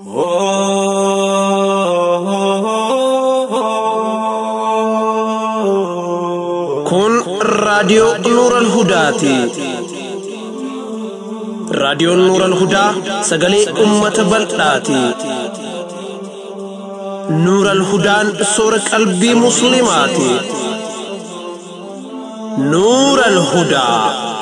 Kun raadiyoo Nuuran Hudaati. Raadiyoon Nuuran Hudaa sagalee uummata bal'aati. Nuuran Hudaan soora qalbii Musliimaati. Nuuran Hudaa.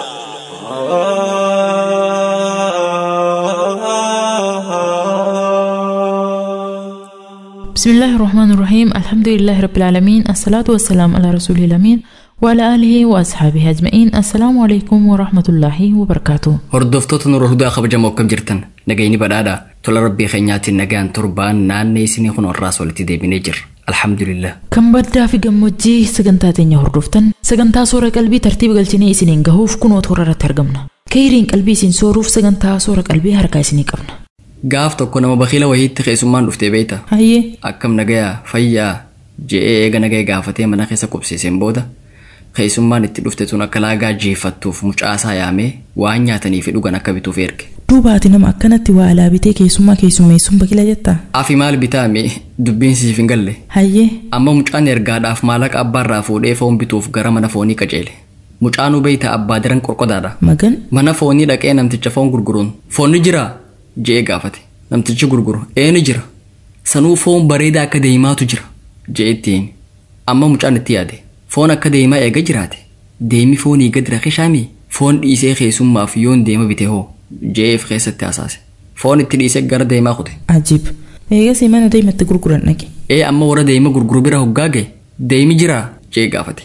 بسم الله الرحمن الرحيم الحمد لله رب العالمين الصلاة والسلام على رسول الأمين وعلى آله وأصحابه أجمعين السلام عليكم ورحمة الله وبركاته Hordoftoota Nuura Hudaa kabajamoo akkam jirtan nagayni badhaadha tola rabbii keenyaatiin nagaan torbaan naannee isinii kun warraas walitti deebinee jirra alhamdulillah kan baddaa fi gammoojjii sagantaa teenya hordoftan sagantaa soora qalbii tartiiba galchinee isiniin gahuuf kunoo toora irratti argamna kayiriin qalbii isin sooruuf sagantaa soora qalbii harkaa isinii qabna gaaf tokko nama bakiila wayiitti keessummaan dhuftee beeyta hayyee akkam nagayaa fayyaa je'ee eega nagaya gaafatee mana keessa qubsiiseen booda keessummaan itti dhufte tun akka laagaa jeefattuuf mucaasaa yaamee waan nyaatanii fi dhugan akka bituuf erge Duubaati nama akkanatti waa alaa bitee keessummaa keessummeessuun bakila jettaa? afi maal bitaa mee dubbiin siif hin galle Hayyee amma mucaan ergaadhaaf maallaqa abbaarraa fuudhee foon bituuf gara mana foonii qajeele mucaanuu beeyta abbaa diran qorqodaadha magan mana foonii dhaqee namticha foon gurguruun foonni jiraa je'ee gaafate namtichi gurguru eeni jira sanuu foon bareedaa akka deemaatu jira je'etti himi amma mucaan itti yaade foon akka deemaa eega jiraate deemi foonii gad rakishaami foon dhiisee keessummaaf yoon deema bite hoo je'eef keessatti hasaase foon itti dhiisee gara deemaa kute ajib eegasii mana deematti gurguran dhaqe ee amma warra deema gurguru bira hoggaa ga'e deemi jiraa je'ee gaafate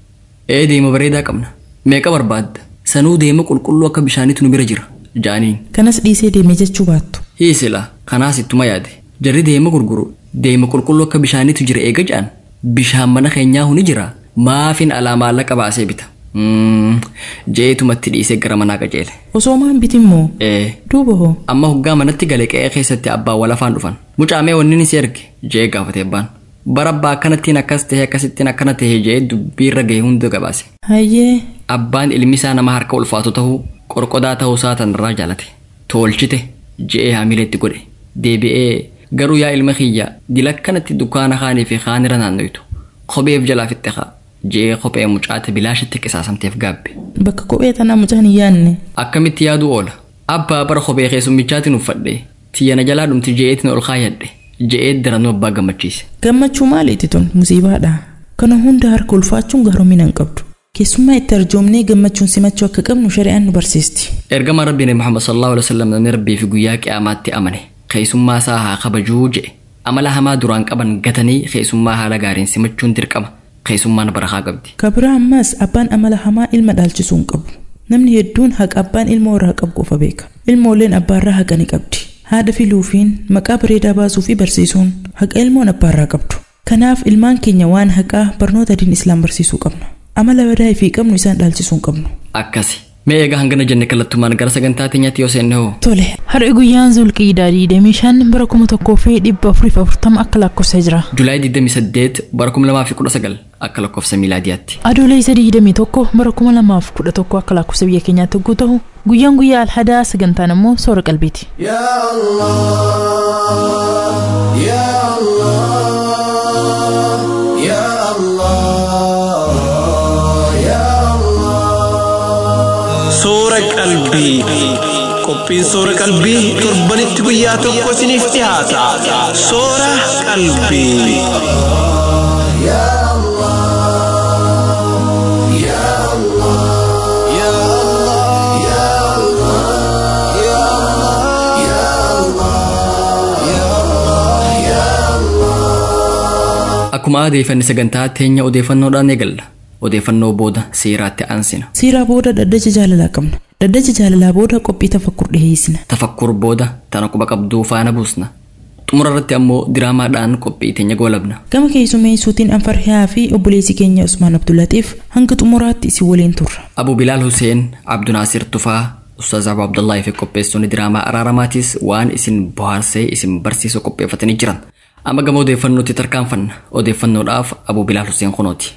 ee deema bareedaa qabna meeqa barbaadda sanuu deema qulqulluu akka bishaaniitu nu bira jira jaaniin kanas dhiisee deemee jechuu baattu hiisila kanaas ittuma yaade jarri deema gurguru deema qulqulluu akka bishaaniitu jira eega ja'an bishaan mana keenyaa huni jira maafin alaa maallaqa baasee bita Mm, jeetumatti dhiisee gara manaa qajeele osoo maan bitimmoo ee duuba hoo amma hoggaa manatti gale qe'ee keessatti abbaan wal afaan dhufan mucaamee wanni ni si erge jee gaafate abbaan bara abbaa akkanattiin akkas tahee akkasittiin akkana tahee jee dubbiirra ga'e hunda gabaase hayyee abbaan ilmi isaa nama harka ulfaatu ta'uu qorqodaa ta'uu isaa tanarraa jaalate tolchite je'ee haamileetti godhe deebi'ee garuu yaa ilma kiyya dilakkanatti dukkaana kaanii fi kaanira naannoytu kopheef jalaa fixxe kaa je'ee kophee mucaate bilaashitti qisaasamteef gaabbe bakka kophee tanaa mucaan hin yaanne akkamitti yaaduu oola abbaa bara kophee keessummichaatiin uffadhe tiyyana jalaa dhumti je'eetiin ol kaayyadhe je'ee daranuu abbaa gammachiise gammachuu maaliiti tun musiibaadha kana hunda harka ulfaachuun gaaromina hin qabdu keessummaa itti arjoomnee gammachuun simachuu akka qabnu shari'aan nu barsiisti ergama rabbiin muhammad sallallahu alaihi wasallam namni rabbii fi guyyaa qiyaamaatti amane keessummaa isaa haa kabajuu je'e amala hamaa duraan qaban gatanii keessummaa haala gaariin simachuun dirqama keessummaan barakaa qabdi kabira ammas abbaan amala hamaa ilma dhaalchisuu hin qabu namni hedduun haqa abbaan ilmoo irraa qabu qofa beeka ilmoolleen abbaarraa haqa ni qabdi haadha filuufiin maqaa bareedaa baasuu fi barsiisuun haqa ilmoon abbaarraa qabdu kanaaf ilmaan keenya waan haqaa barnoota diin islaam barsiisuu qabna amala badaa ifii qabnu isaan dhaalchisuu hin qabnu akkasi mee egaa hangana jenne kallattumaan gara sagantaa teenyaatti yoo seenne hoo tole har'i guyyaan zulqiidaa diidamii shan bara kuma tokkoo fi dhibba afurii fi afurtama akka lakkoofsa jira julaay 28 bara 2019 akka lakkoofsa miilaadiyaatti adoolessa isa diidamii tokko bara kuma lamaaf kudha tokko akka lakkoofsa biyya keenyaatti hogguu ta'u guyyaan guyyaa alhadaa sagantaan immoo soora qalbiiti يا الله يا الله يا الله يا الله Soora qalbii. Qophiin soora qalbii torbanitti guyyaa tokko isiniif dhiyaata. Soora qalbii. يا الله يا الله يا الله يا الله يا الله يا الله يا الله akkuma adeeffanni sagantaa teenya odeeffannoodhaan eegalla odeeffannoo booda seeraatti aansina siiraa booda daddacha jaalalaa qabna daddacha jaalalaa booda qophii tafakkur dhiheessina tafakkur booda tana quba qabduu faana buusna xumura irratti ammoo diraamaadhaan qophii teenya goolabna gama keessummeessuutiin anfarhiyaa fi obboleessi keenya usmaan abdullatiif hanga xumuraatti isin waliin turra abu bilaal huseen abdunaasir tufaa ustaaz abu abdullaahi fi qopheessonni diraamaa araaramaatis waan isin bohaarsee isin barsiisu qopheeffatanii jiran amma gama odeeffannootti tarkaanfanna odeeffannoodhaaf abu bilaal huseen kunooti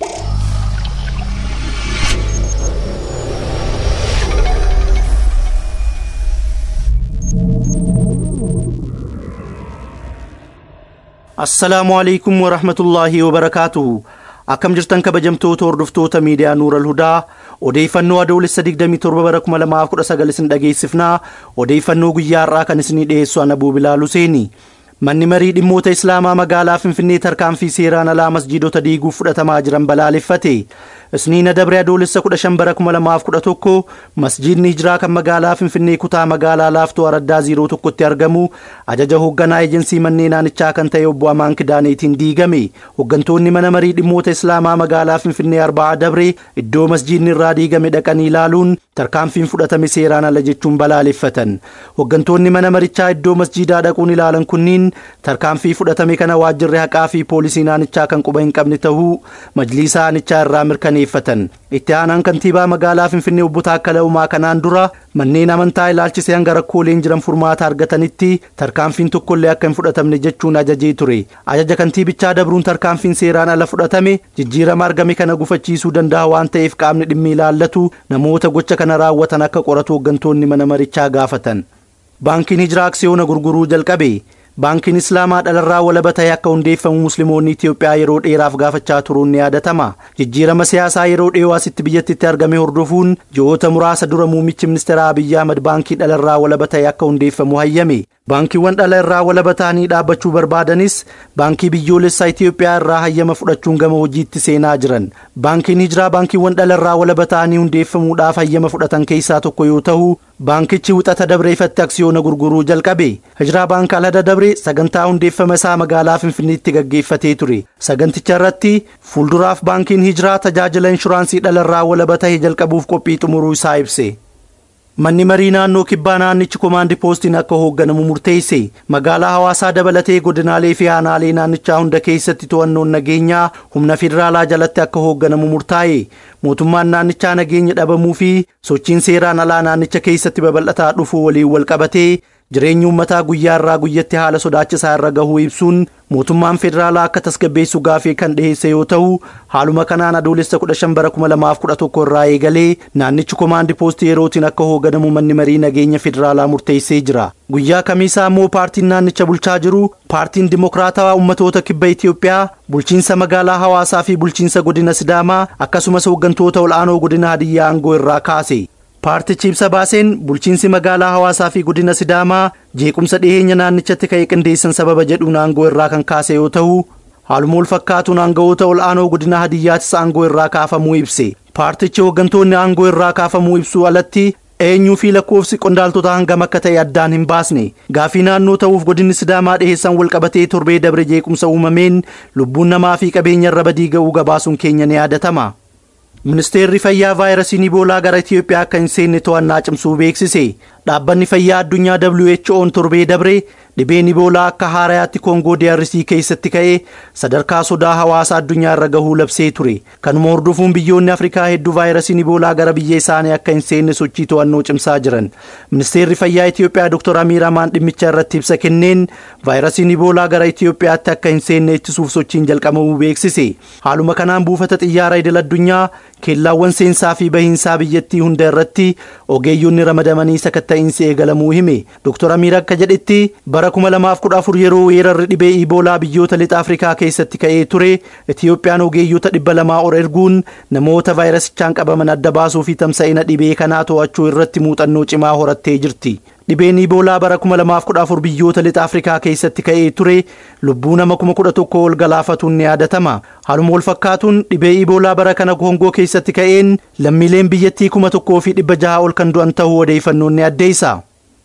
assalaamu alaikum warahmatullaahi wabarakaatuhu akkam jirtan kabajamtoota hordoftoota miidiyaa nuural hudaa odeeffannoo adoolessa 27 bara 2019 isin dhageessifnaa odeeffannoo guyyaa har'aa kan isinii dhiyeessu ana buubilaal huseeni manni marii dhimmoota islaamaa magaalaa finfinnee tarkaanfii seeraan alaa masjiidota diiguuf fudhatamaa jiran balaaleffate isniina dabre adoolessa 15 bara 2011 masjiidni hijiraa kan magaalaa finfinnee kutaa magaalaa laaftoo araddaa 01tti argamu ajaja hoogganaa eejensii manneen naannichaa kan ta'e obbo Amaan Kidaaneetiin diigame hooggantoonni mana marii dhimmoota islaamaa magaalaa finfinnee arba'aa dabre iddoo masjiidni irraa diigame dhaqanii ilaaluun tarkaanfiin fudhatame seeraan ala jechuun balaaleffatan hooggantoonni mana marichaa iddoo masjiidaa dhaquun ilaalan kunniin tarkaanfii fudhatame kana waajjirri haqaa fi poolisii naannichaa kan quba hin qabne ta'uu majliisa aanichaa irraa mirkaneeffatan itti aanaan kantiibaa magaalaa finfinnee obbo Taakkala Uumaa kanaan dura manneen amantaa ilaalchisee hanga rakkooleen jiran furmaata argatanitti tarkaanfiin tokkollee akka hin fudhatamne jechuun ajajee ture ajaja kantiibichaa dabruun tarkaanfiin seeraan ala fudhatame jijjiirama argame kana gufachiisuu danda'a waan ta'eef qaamni dhimmi ilaallatu namoota gocha kana raawwatan akka qoratu hooggantoonni mana marichaa gaafatan baankiin hijiraa aksiyoona gurguruu jalqabe baankiin islaamaa dhalarraa walaba ta'e akka hundeeffamu musliimoonni Itiyoophiyaa yeroo dheeraaf gaafachaa turuun ni yaadatama. Jijjiirama siyaasaa yeroo dhiyoo asitti biyyattitti argame hordofuun ji'oota muraasa dura muummichi ministeera Abiyyi Ahmad baankii dhalarraa walaba ta'e akka hundeeffamu hayyame. Baankiiwwan dhala irraa walaba ta'anii dhaabbachuu barbaadanis baankii biyyoolessaa Itiyoophiyaa irraa hayyama fudhachuun gama hojiitti seenaa jiran. Baankiin hijiraa baankiiwwan dhala irraa walaba ta'anii hundeeffamuudhaaf hayyama fudhatan keessaa tokko yoo ta'u baankichi wixata dabre ifatti aksiyoona gurguruu jalqabe. Hijiraa baankii alhada dabre sagantaa hundeeffama isaa magaalaa Finfinneetti gaggeeffatee ture. Saganticha irratti fuulduraaf baankiin hijiraa tajaajila inshuraansii dhala irraa walaba ta'e jalqabuuf qophii xumuruu isaa ibse. Manni marii naannoo kibbaa naannichi komaandi poostiin akka hoogganamu murteesse magaalaa hawaasaa dabalatee godinaalee fi aanaalee naannichaa hunda keessatti to'annoon nageenyaa humna federaalaa jalatti akka hoogganamu murtaa'e mootummaan naannichaa nageenya dhabamuu fi sochiin seeraan alaa naannicha keessatti babal'ataa dhufuu waliin wal qabatee jireenyi uummataa guyyaa irraa guyyatti haala sodaachisaa irra gahuu ibsuun mootummaan federaalaa akka tasgabbeessu gaafii kan dhiheesse yoo ta'u haaluma kanaan adoolessa 15 bara 2011 irraa eegalee naannichi komaandi poostii yerootiin akka hoogganamu manni marii nageenya federaalaa murteessee jira guyyaa kamiisaa immoo paartiin naannicha bulchaa jiru paartiin dimokiraatawaa ummatoota kibba Itiyoophiyaa bulchiinsa magaalaa hawaasaa fi bulchiinsa godina sidaamaa akkasumas hooggantoota ol'aanoo godina hadiyyaa aangoo irraa kaase paartichi ibsa baaseen bulchiinsi magaalaa hawaasaa fi godina sidaamaa jeequmsa dhiheenya naannichatti ka'e qindeessan sababa jedhuun aangoo irraa kan kaase yoo ta'u haaluma wal fakkaatuun aangawoota ol'aanoo godina hadiyyaattis aangoo irraa kaafamuu ibse paartichi hooggantoonni aangoo irraa kaafamuu ibsuu alatti eenyuu fi lakkoofsi qondaaltota hangam akka ta'e addaan hin baasne gaafii naannoo ta'uuf godinni sidaamaa dhiheessan wal qabatee torbee dabre jeequmsa uumameen lubbuun namaa fi qabeenya irra badii ga'uu gabaasuun keenya ni yaadatama. Ministeerri fayyaa vaayirasiin iboolaa gara Itiyoophiyaa akka hin seenne to'annaa cimsuu beeksise. Dhaabbanni fayyaa addunyaa WHO'n torbee dabre dhibeen iboolaa akka haarayaatti koongoo DRC keessatti ka'ee sadarkaa sodaa hawaasa addunyaa irra gahuu labsee ture. Kanuma hordofuun biyyoonni Afrikaa hedduu vaayirasiin iboolaa gara biyya isaanii akka hin seenne sochii to'annoo cimsaa jiran. Ministeerri fayyaa Itiyoophiyaa Dr. Amiir Amaan dhimmicha irratti ibsa kenneen vaayirasiin iboolaa gara Itiyoophiyaatti akka hin seenne ittisuuf sochiin jalqabamuu beeksise. Haaluma kanaan buufata xiyyaara idil addunyaa keellaawwan seensaa fi bahiinsaa biyyattii hunda irratti ogeeyyoonni ramadamanii sakatta'iinsi eegalamuu hime. Dr. Amiir akka jedhetti bara 2014 yeroo weerarri dhibee iboolaa biyyoota lixa Afrikaa keessatti ka'ee ture Itiyoophiyaan ogeeyyota dhibba lamaa ol erguun namoota vaayirasichaan qabaman adda baasuu fi tamsa'ina dhibee kanaa to'achuu irratti muuxannoo cimaa horattee jirti. Dhibeen iboolaa bara 2014 biyyoota lixa Afrikaa keessatti ka'ee ture lubbuu nama 11,000 ol galaafatuun ni yaadatama. Haaluma wal fakkaatuun dhibee iboolaa bara kana Koongoo keessatti ka'een lammiileen biyyattii 1,000 fi 600 ol kan du'an ta'uu odeeffannoon ni addeessa.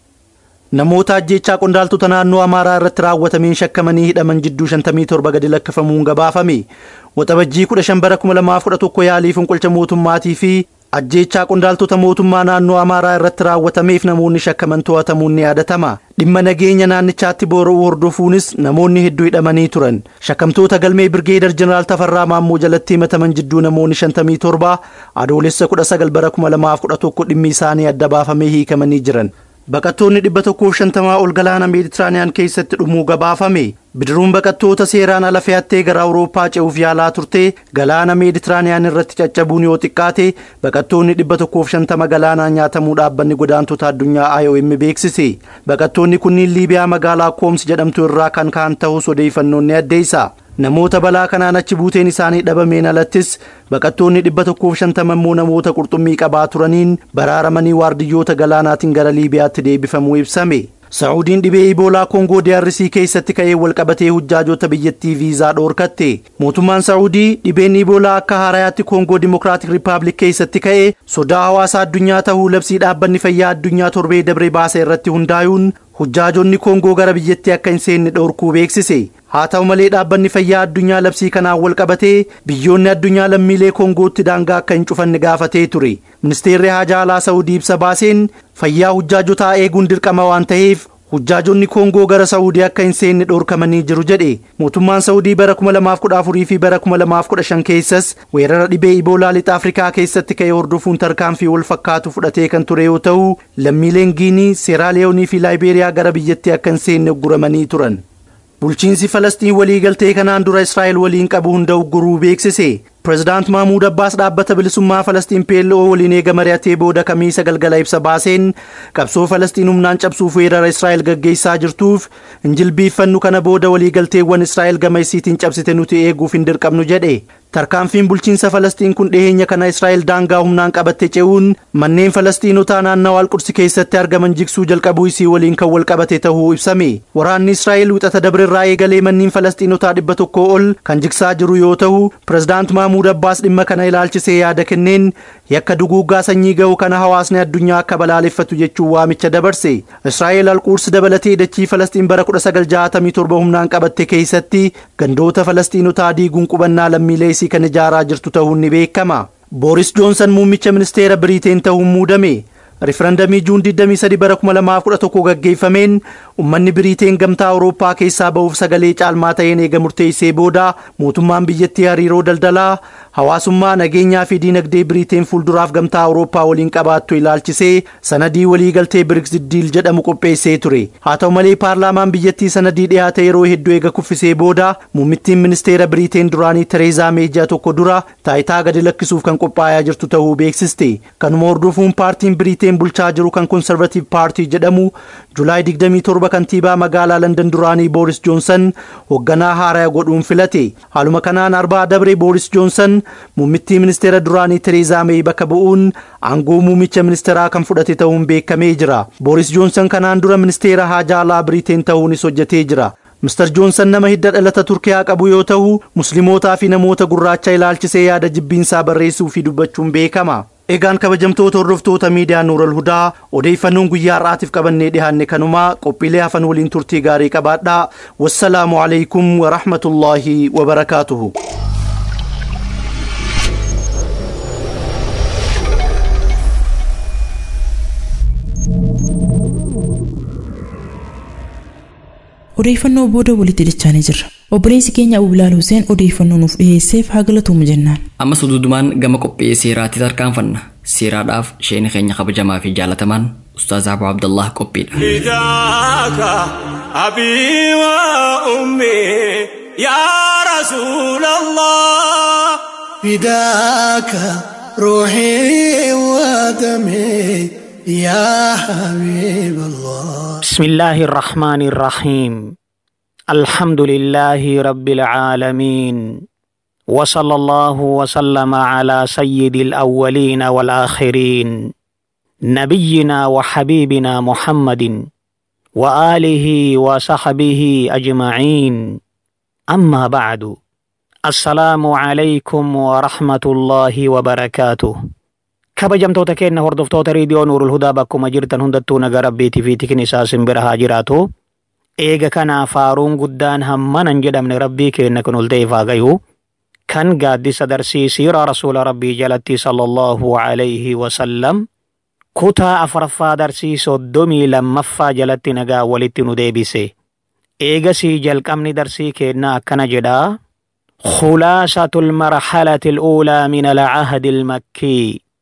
Namoota ajjeechaa qondaaltota naannoo Amaaraa irratti raawwatameen shakkamanii hidhaman jidduu 57 gadi lakkifamuun gabaafame. Waxabajjii 15 bara 2011 yaalii fonqolcha mootummaatii fi ajjeechaa qondaaltota mootummaa naannoo Amaaraa irratti raawwatameef namoonni shakkaman to'atamuun ni yaadatama. Dhimma nageenya naannichaatti boora'uu hordofuunis namoonni hedduu hidhamanii turan. Shakkamtoota galmee Birgeedar Jeneraal Tafarraa Maammoo jalatti himataman jidduu namoonni 57 adoolessa 19 bara 2011 dhimmi isaanii adda baafamee hiikamanii jiran. baqattoonni dhibba tokkoof shantamaa ol galaana meeditiraaniyaan keessatti dhumuu gabaafame bidiruun baqattoota seeraan ala fe'attee gara awurooppaa ce'uuf yaalaa turte galaana meeditiraaniyaan irratti caccabuun yoo xiqqaate baqattoonni dhibba tokkoof shantama galaanaan nyaatamuu dhaabbanni godaantota addunyaa IOM beeksise baqattoonni kunniin liibiyaa magaalaa kooms jedhamtu irraa kan ka'an ta'us odeeffannoon ni addeessa namoota balaa kanaan achi buuteen isaanii dhabameen alattis baqattoonni dhibba tokkoof shantama immoo namoota qurxummii qabaa turaniin baraaramanii waardiyyoota galaanaatiin gara liibiyaatti deebifamuu ibsame Saa'udiin dhibee Iboolaa Koongoo DRC keessatti ka'ee walqabatee hujjaajota biyyattii viizaa dhoorkatte. Mootummaan Saa'udii dhibeen Iboolaa akka haarayaatti Koongoo Dimokiraatik Rippaabilik keessatti ka'ee sodaa hawaasa addunyaa ta'uu labsii dhaabbanni fayyaa addunyaa torbee dabree baase irratti hundaa'uun hujjaajonni Koongoo gara biyyattii akka hin seenne dhoorkuu beeksise. Haa ta'u malee dhaabbanni fayyaa addunyaa labsii kanaan wal qabatee biyyoonni addunyaa lammiilee Koongootti daangaa akka hin cufanne gaafatee ture. Ministeerri haajaa alaa Saa'udii ibsa baaseen fayyaa hujjaajotaa eeguun dirqama waan ta'eef hujjaajonni koongoo gara saa'udii akka hin seenne dhoorkamanii jiru jedhe mootummaan saa'udii bara 2014 fi bara 2015 keessas weerara dhibee iboolaa lixa afrikaa keessatti ka'e hordofuun tarkaanfii wal fakkaatu fudhatee kan ture yoo ta'u lammiileen giinii seeraaliyoonii fi laayibeeriyaa gara biyyatti akka hin seenne ugguramanii turan. bulchiinsi falastiin waliigaltee kanaan dura israa'el waliin qabu hunda ugguruu beeksise pirezidaant maamuud abbaas dhaabbata bilisummaa falastiin plo waliin eega mari'atee booda kamiisa galgala ibsa baaseen qabsoo falastiin humnaan cabsuuf weerara israa'el gaggeessaa jirtuuf injilbiiffannu kana booda waliigalteewwan israa'el gama isiitiin cabsite nuti eeguuf hin dirqamnu jedhe tarkaanfiin bulchiinsa falastiin kun dhiheenya kana israa'el daangaa humnaan qabatte ce'uun manneen falastiinotaa naannawaa alqudsi keessatti argaman jigsuu jalqabuu isii waliin kan wal qabate ta'uu ibsame waraanni israa'el wixata dabrirraa eegalee manneen falastiinotaa dhibba tokko ol kan jigsaa jiru yoo ta'u pirezidaant maamuud abbaas dhimma kana ilaalchisee yaada kenneen yakka duguuggaa sanyii ga'u kana hawaasni addunyaa akka balaaleffatu jechuun waamicha dabarse israa'el alquudsi dabalatee dachii falastiin bara 1967 humnaan qabatte keessatti gandoota falastiinotaa diiguun qubannaa lammiilee isii kan ijaaraa jirtu ta'uun ni beekama booris joonsan muummicha ministeera biriiteen ta'uun muudame rifarandamii juun 23 bara 2011 gaggeeffameen ummanni biriiteen gamtaa awurooppaa keessaa ba'uuf sagalee caalmaa ta'een eega murteessee booda mootummaan biyyattii hariiroo daldalaa hawaasummaa nageenyaa fi diinagdee biriiteen fuulduraaf gamtaa awurooppaa waliin qabaattu ilaalchisee sanadii waliigaltee biriks diil jedhamu qopheessee ture haa ta'u malee paarlaamaan biyyattii sanadii dhiyaate yeroo hedduu eega kuffisee booda muummittiin ministeera biriiteen duraanii tereezaa meejaa tokko dura taayitaa gadi lakkisuuf kan qophaa'aa jirtu ta'uu beeksiste kanuma hordofuun paartiin biriiteen bulchaa jiru kan konservatiiv paartii jedhamu julaay 27 kantiibaa magaalaa landan duraanii booris joonsan hoogganaa haaraa godhuun filate haaluma kanaan arbaa dabre booris joonsan muummittii ministeera duraanii tereezaa meey bakka bu'uun aangoo muummicha ministeeraa kan fudhate ta'uun beekamee jira booris joonsan kanaan dura ministeera haajaa alaa biriiteen ta'uunis hojjetee jira Mr. Joonsan nama hidda dhalata Turkiyaa qabu yoo ta'u, muslimootaa fi namoota gurraacha ilaalchisee yaada jibbiinsaa barreessuu fi dubbachuun beekama. Egaan kabajamtoota hordoftoota miidiyaa Nuural Hudaa odeeffannoon guyyaa har'aatiif qabannee dhiyaanne kanumaa qophiilee hafan waliin turtii gaarii qabaadhaa. Wassalaamu alaikum wa rahmatullaahi wa barakaatuhu. Odeeffannoo booda walitti dachaanii jirra. Obboleessi keenya Abubilaal Huseen odeeffannoo nuuf dhiyeesseef haa galatuumu jennaan. Ammas dudumaan gama qophii seeraatti tarkaanfanna. Seeraadhaaf sheeni keenya kabajamaa fi jaalatamaan Ustaaz Abu Abdallah qophiidha. فداك أبي وأمي يا رسول الله فداك روحي ودمي يا حبيب الله بسم الله الرحمن الرحيم الحمد لله رب العالمين وصلى الله وسلم على سيد الأولين والآخرين نبينا وحبيبنا محمد وآله وصحبه أجمعين أما بعد السلام عليكم ورحمة الله وبركاته kabajamtoota keenya hordoftoota riidiyoo nuurul hudaa bakkuma jirtan hundattuu naga rabbiitii fi tikin isaa simbira haa jiraatu eega kanaaf faaruun guddaan hammanan jedhamne rabbii keenya kun ol ta'eef haa gayu kan gaaddisa darsiisiira rasuula rabbii jalatti sallallahu alayhi wasallam kutaa afuraffaa darsii soddomii lammaffaa jalatti nagaa walitti nu deebise eegasii jalqabni darsii keenna akkana jedhaa خلاصة المرحلة الأولى من العهد المكي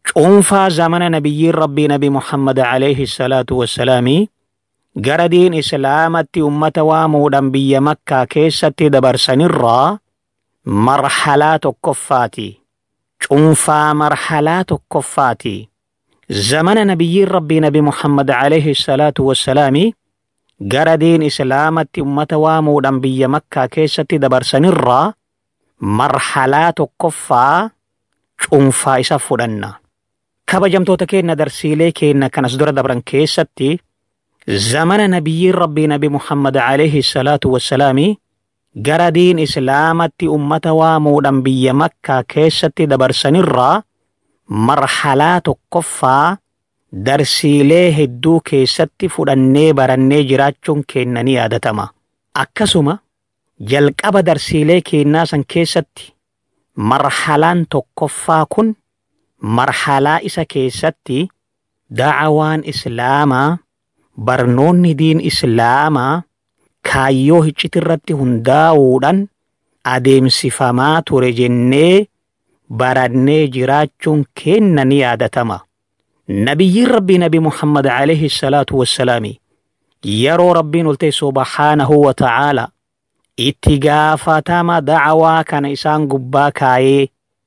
cuunfaa zamana nabiyyiin rabbii nabi muhammad alayhi salaatu wassalaami gara diin islaamatti ummata waamuudhaan biyya makkaa keessatti dabarsanirraa marhalaa tokkoffaati cuunfaa marhalaa tokkoffaati zamana nabiyyiin rabbii nabi muhammad alayhi salaatu wassalaami gara diin islaamatti ummata waamuudhaan biyya makkaa keessatti dabarsanirraa marhalaa tokkoffaa cuunfaa isa fudhanna kabajamtoota keenya darsiilee keenya kanas dura dabran keessatti zamana nabiyyiin rabbii nabi muhammad alayhi salaatu wassalaami gara diin islaamatti ummata waamuudhaan biyya makkaa keessatti dabarsanirraa marhalaa tokkoffaa darsiilee hedduu keessatti fudhannee barannee jiraachuun keenya ni yaadatama. Akkasuma jalqaba darsiilee keenyaa san keessatti marhalaan tokkoffaa kun marhalaa isa keessatti da'awaan islaamaa barnoonni diin islaamaa kaayyoo hiccitirratti hundaa'uudhaan adeemsifamaa ture jennee barannee jiraachuun keenya ni yaadatama. Nabiyyiin rabbii nabi Muhammad alayhi salaatu wassalaami yeroo rabbiin oltee subhaanahu wa ta'aala itti gaafatama da'awaa kana isaan gubbaa kaayee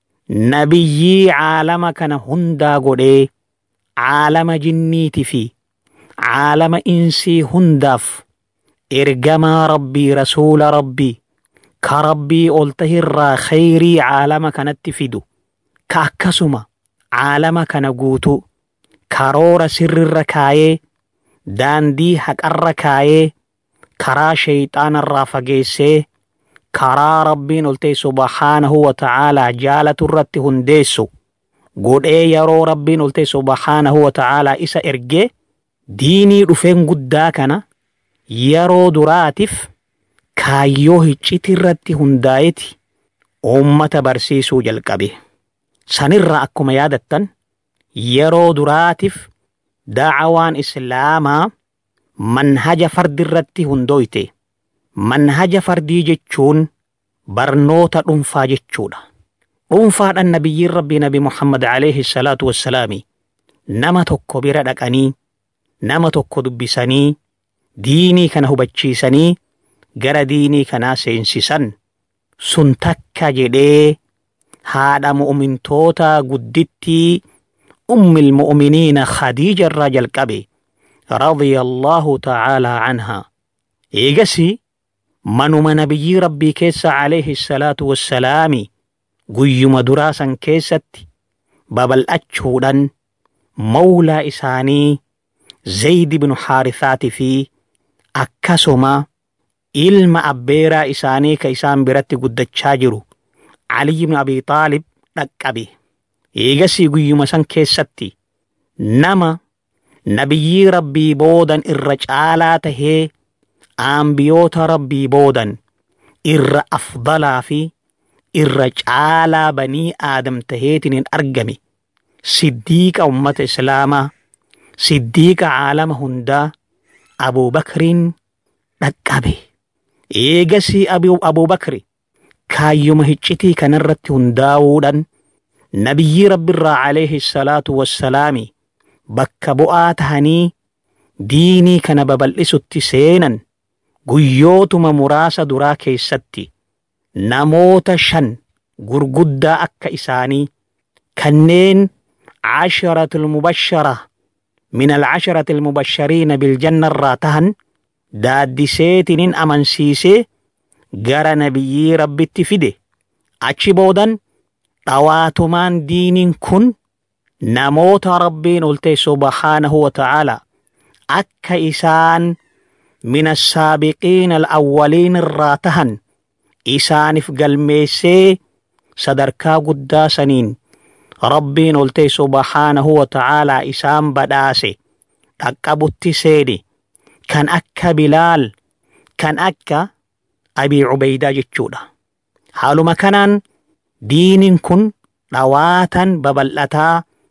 nabiyyii caalama kana hundaa godhee caalama jinniiti fi caalama insii hundaaf ergamaa rabbii rasuula rabbii ka rabbii ol tahirraa khayrii caalama kanatti fidu ka akkasuma caalama kana guutuu karoora sirrirra kaayee daandii haqarra kaayee karaa shayxaanarraa fageessee karaa rabbiin ol ta'e subhaanahu wa ta'aalaa jaalatu irratti hundeessu godhee yeroo rabbiin ol ta'e subhaanahu wa ta'aalaa isa ergee diinii dhufeen guddaa kana yeroo duraatiif kaayyoo hicciti irratti hundaa'eti uummata barsiisuu jalqabe. Sanirraa akkuma yaadattan yeroo duraatiif da'awaan islaamaa manhaja fardi irratti hundooyte. Manhaja fardii jechuun barnoota dhuunfaa jechuudha. Dhuunfaadhaan nabiyyiin rabbii nabi Muhammad alayhi salaatu wassalaami nama tokko bira dhaqanii nama tokko dubbisanii diinii kana hubachiisanii gara diinii kanaa seensisan sun takka jedhee haadha mu'mintoota guddittii ummil mu'miniina khadiija irraa jalqabe radiyallahu ta'aalaa anhaa eegasi manuma nabiyyii rabbii keessa alayhi salaatu wassalaami guyyuma duraa san keessatti babal'achuudhaan mawlaa isaanii zaydi binu haarisaati fi akkasuma ilma abbeeraa isaanii ka isaan biratti guddachaa jiru Aliy ibn Abi Xaalib dhaqqabe. Eegasii guyyuma san keessatti nama nabiyyii rabbii boodan irra caalaa tahee aambiyoota rabbii boodan irra afdalaa fi irra caalaa banii aadam taheetiin hin argame siddiiqa ummata islaamaa siddiiqa caalama hundaa abuubakriin dhaqqabe eegasii abuubakri kaayyuma hiccitii kanarratti hundaa'uudhaan nabiyyii rabbiirraa alayhi salaatu wassalaami bakka bu'aa tahanii diinii kana babal'isutti seenan guyyootuma muraasa duraa keessatti namoota shan gurguddaa akka isaanii kanneen casharatul mubashara min alcasharati almubashariina biljanna irraa tahan daaddiseetinin amansiisee gara nabiyyii rabbitti fide achi boodan dhawaatumaan diiniin kun namoota rabbiin olte subhaanahu wa ta'aala akka isaan min assaabiqiina alawwaliin irraa tahan isaaniif galmeessee sadarkaa guddaa saniin rabbiin olte subhaanahu wa ta'aalaa isaan badhaase dhaqqabutti seene kan akka bilaal kan akka abii cubeydaa jechuudha haaluma kanaan diiniin kun dhawaatan babal'ataa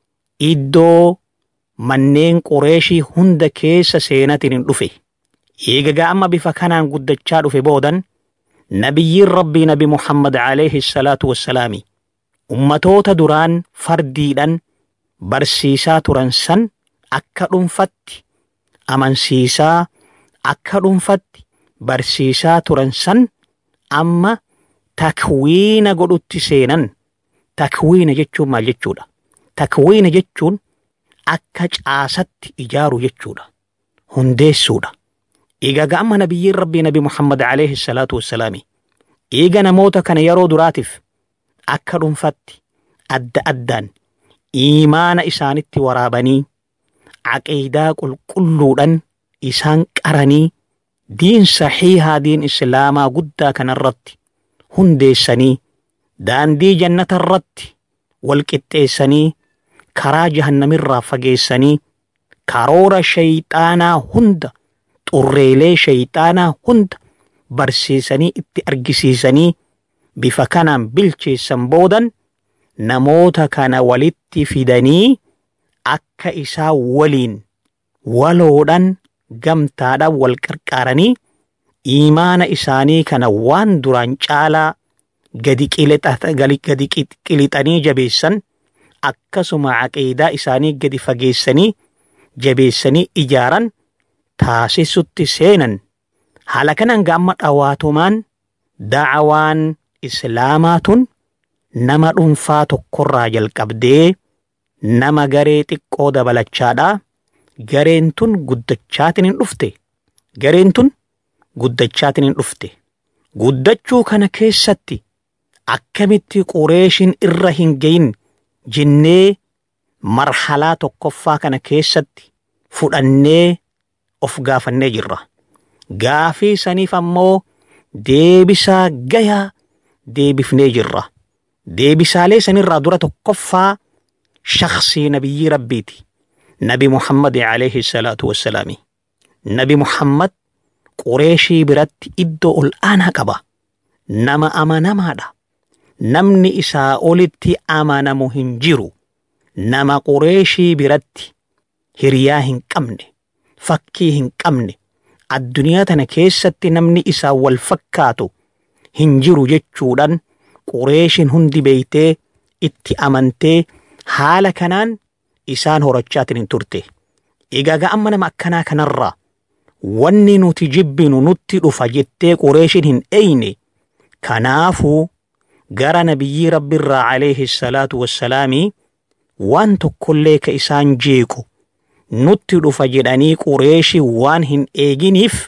iddoo manneen qureeshii hunda keessa seenatiin hin dhufe eegagaa amma bifa kanaan guddachaa dhufe boodan nabiyyiin rabbii nabi muhammad alayhi salaatu wassalaami ummatoota duraan fardiidhan barsiisaa turan san akka dhuunfatti amansiisaa akka dhuunfatti barsiisaa turan san amma takwiina godhutti seenan takwiina jechuun maal jechuudha takwiina jechuun akka caasatti ijaaru jechuudha hundeessuudha egaa ga'amma nabiyyiin rabbii nabi muhammad alayhi salaatu wassalaami eega namoota kana yeroo duraatiif akka dhuunfatti adda addaan iimaana isaanitti waraabanii aqiidaa qulqulluudhan isaan qaranii diin saxiihaa diin islaamaa guddaa kanarratti hundeessanii daandii jannata irratti wal qixxeessanii karaa jahannamirraa fageessanii karoora shayxaanaa hunda xurreelee shayxaanaa hunda barsiisanii itti argisiisanii bifa kanaan bilcheessan boodan namoota kana walitti fidanii akka isaa waliin waloodhan gamtaadhaan wal qarqaaranii iimaana isaanii kana waan duraan caalaa gadi qilixanii jabeessan akkasuma aqiidaa isaanii gadi fageessanii jabeessanii ijaaran taasisutti seenan haala kanaan ga'amma dhawaatumaan da'awaan islaamaa tun nama dhuunfaa tokkorraa jalqabdee nama garee xiqqoo dabalachaadhaa gareen tun guddachaatiin hin dhufte gareen tun guddachaatiin hin dhufte guddachuu kana keessatti akkamitti qureeshin irra hin gayin jennee marhalaa tokkoffaa kana keessatti fudhannee of gaafannee jirra gaafii saniif ammoo deebisaa gayaa deebifnee jirra deebisaalee sanirraa dura tokkoffaa shaksii nabiyyii rabbiiti nabi muhammad alayhi salaatu wassalaami nabi muhammad qureeshii biratti iddoo ol aanaa qaba nama amanamaadha namni isaa olitti amanamu hin jiru nama qureeshii biratti hiriyaa hin qabne fakkii hin qabne addunyaa tana keessatti namni isaa wal fakkaatu hin jiru jechuudhaan qureeshin hundi beeytee itti amantee haala kanaan isaan horachaatiin hin turte egaa ga'amma nama akkanaa kanarraa wanni nuti jibbinu nutti dhufa jettee qureeshin hin eyne kanaafuu gara nabiyyii rabbiirraa alayhi salaatu wassalaamii waan tokkollee ka isaan jeequ nutti dhufa jedhanii qureeshi waan hin eeginiif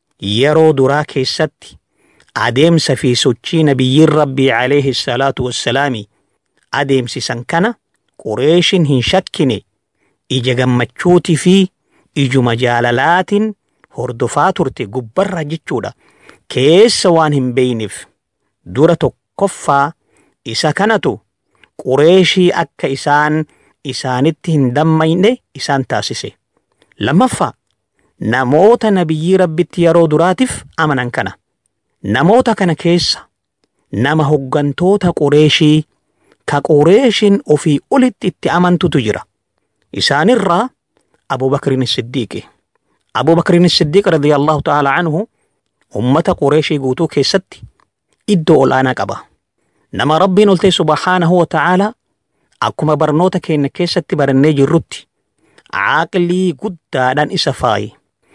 yeroo duraa keessatti adeemsa fi sochii nabiyyiin rabbii alayhi salaatu wassalaami adeemsisan kana qureeshin hin shakkine ija gammachuutii fi ijuma jaalalaatiin hordofaa turte gubbarra jechuudha keessa waan hin beeyneef dura tokkoffaa isa kanatu qureeshii akka isaan isaanitti hin dammayne isaan taasise lammaffaa namoota nabiyyii rabbitti yeroo duraatiif amanan kana namoota kana keessa nama hoggantoota qureeshii ka qureeshin ofii olitti itti amantutu jira isaanirraa abubakrin siddiiqi abubakrin siddiiq radiyallahu ta'ala anhu ummata qureeshii guutuu keessatti iddoo olaanaa qaba nama rabbiin oltee subhaanahu wa ta'ala akkuma barnoota keenya keessatti barannee jirrutti aaqlii guddaadhaan isa faaye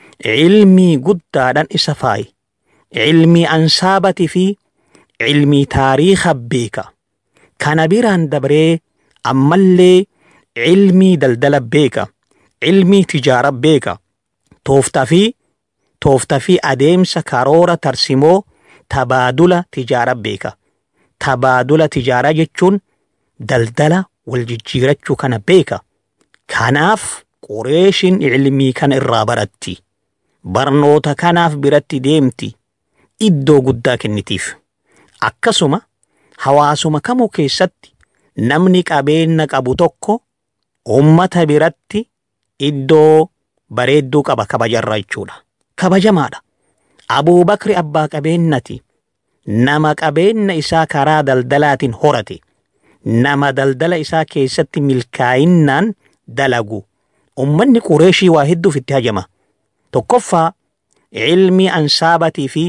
ilmii guddaadhaan isa faaye ilmii ansaabatii fi ilmii taariika beeka kana biraan dabree ammallee ilmii daldala beeka ilmii tijaara beeka tooftaa fi tooftaa fi adeemsa karoora tarsimoo tabaadula tijaara beeka tabaadula tijaaraa jechuun daldala wal jijjiirachuu kana beeka kanaaf qureeshin ilmii kana irraa baratti barnoota kanaaf biratti deemti iddoo guddaa kennitiif akkasuma hawaasuma kamuu keessatti namni qabeenya qabu tokko ummata biratti iddoo bareedduu qaba kabajarra jechuudha kabajamaadha abuubakri abbaa qabeenyati nama qabeenya isaa karaa daldalaatiin horate nama daldala isaa keessatti milkaa'innaan dalagu ummanni qureeshii waa hedduuf itti hajama tokkoffaa ilmii ansaabatii fi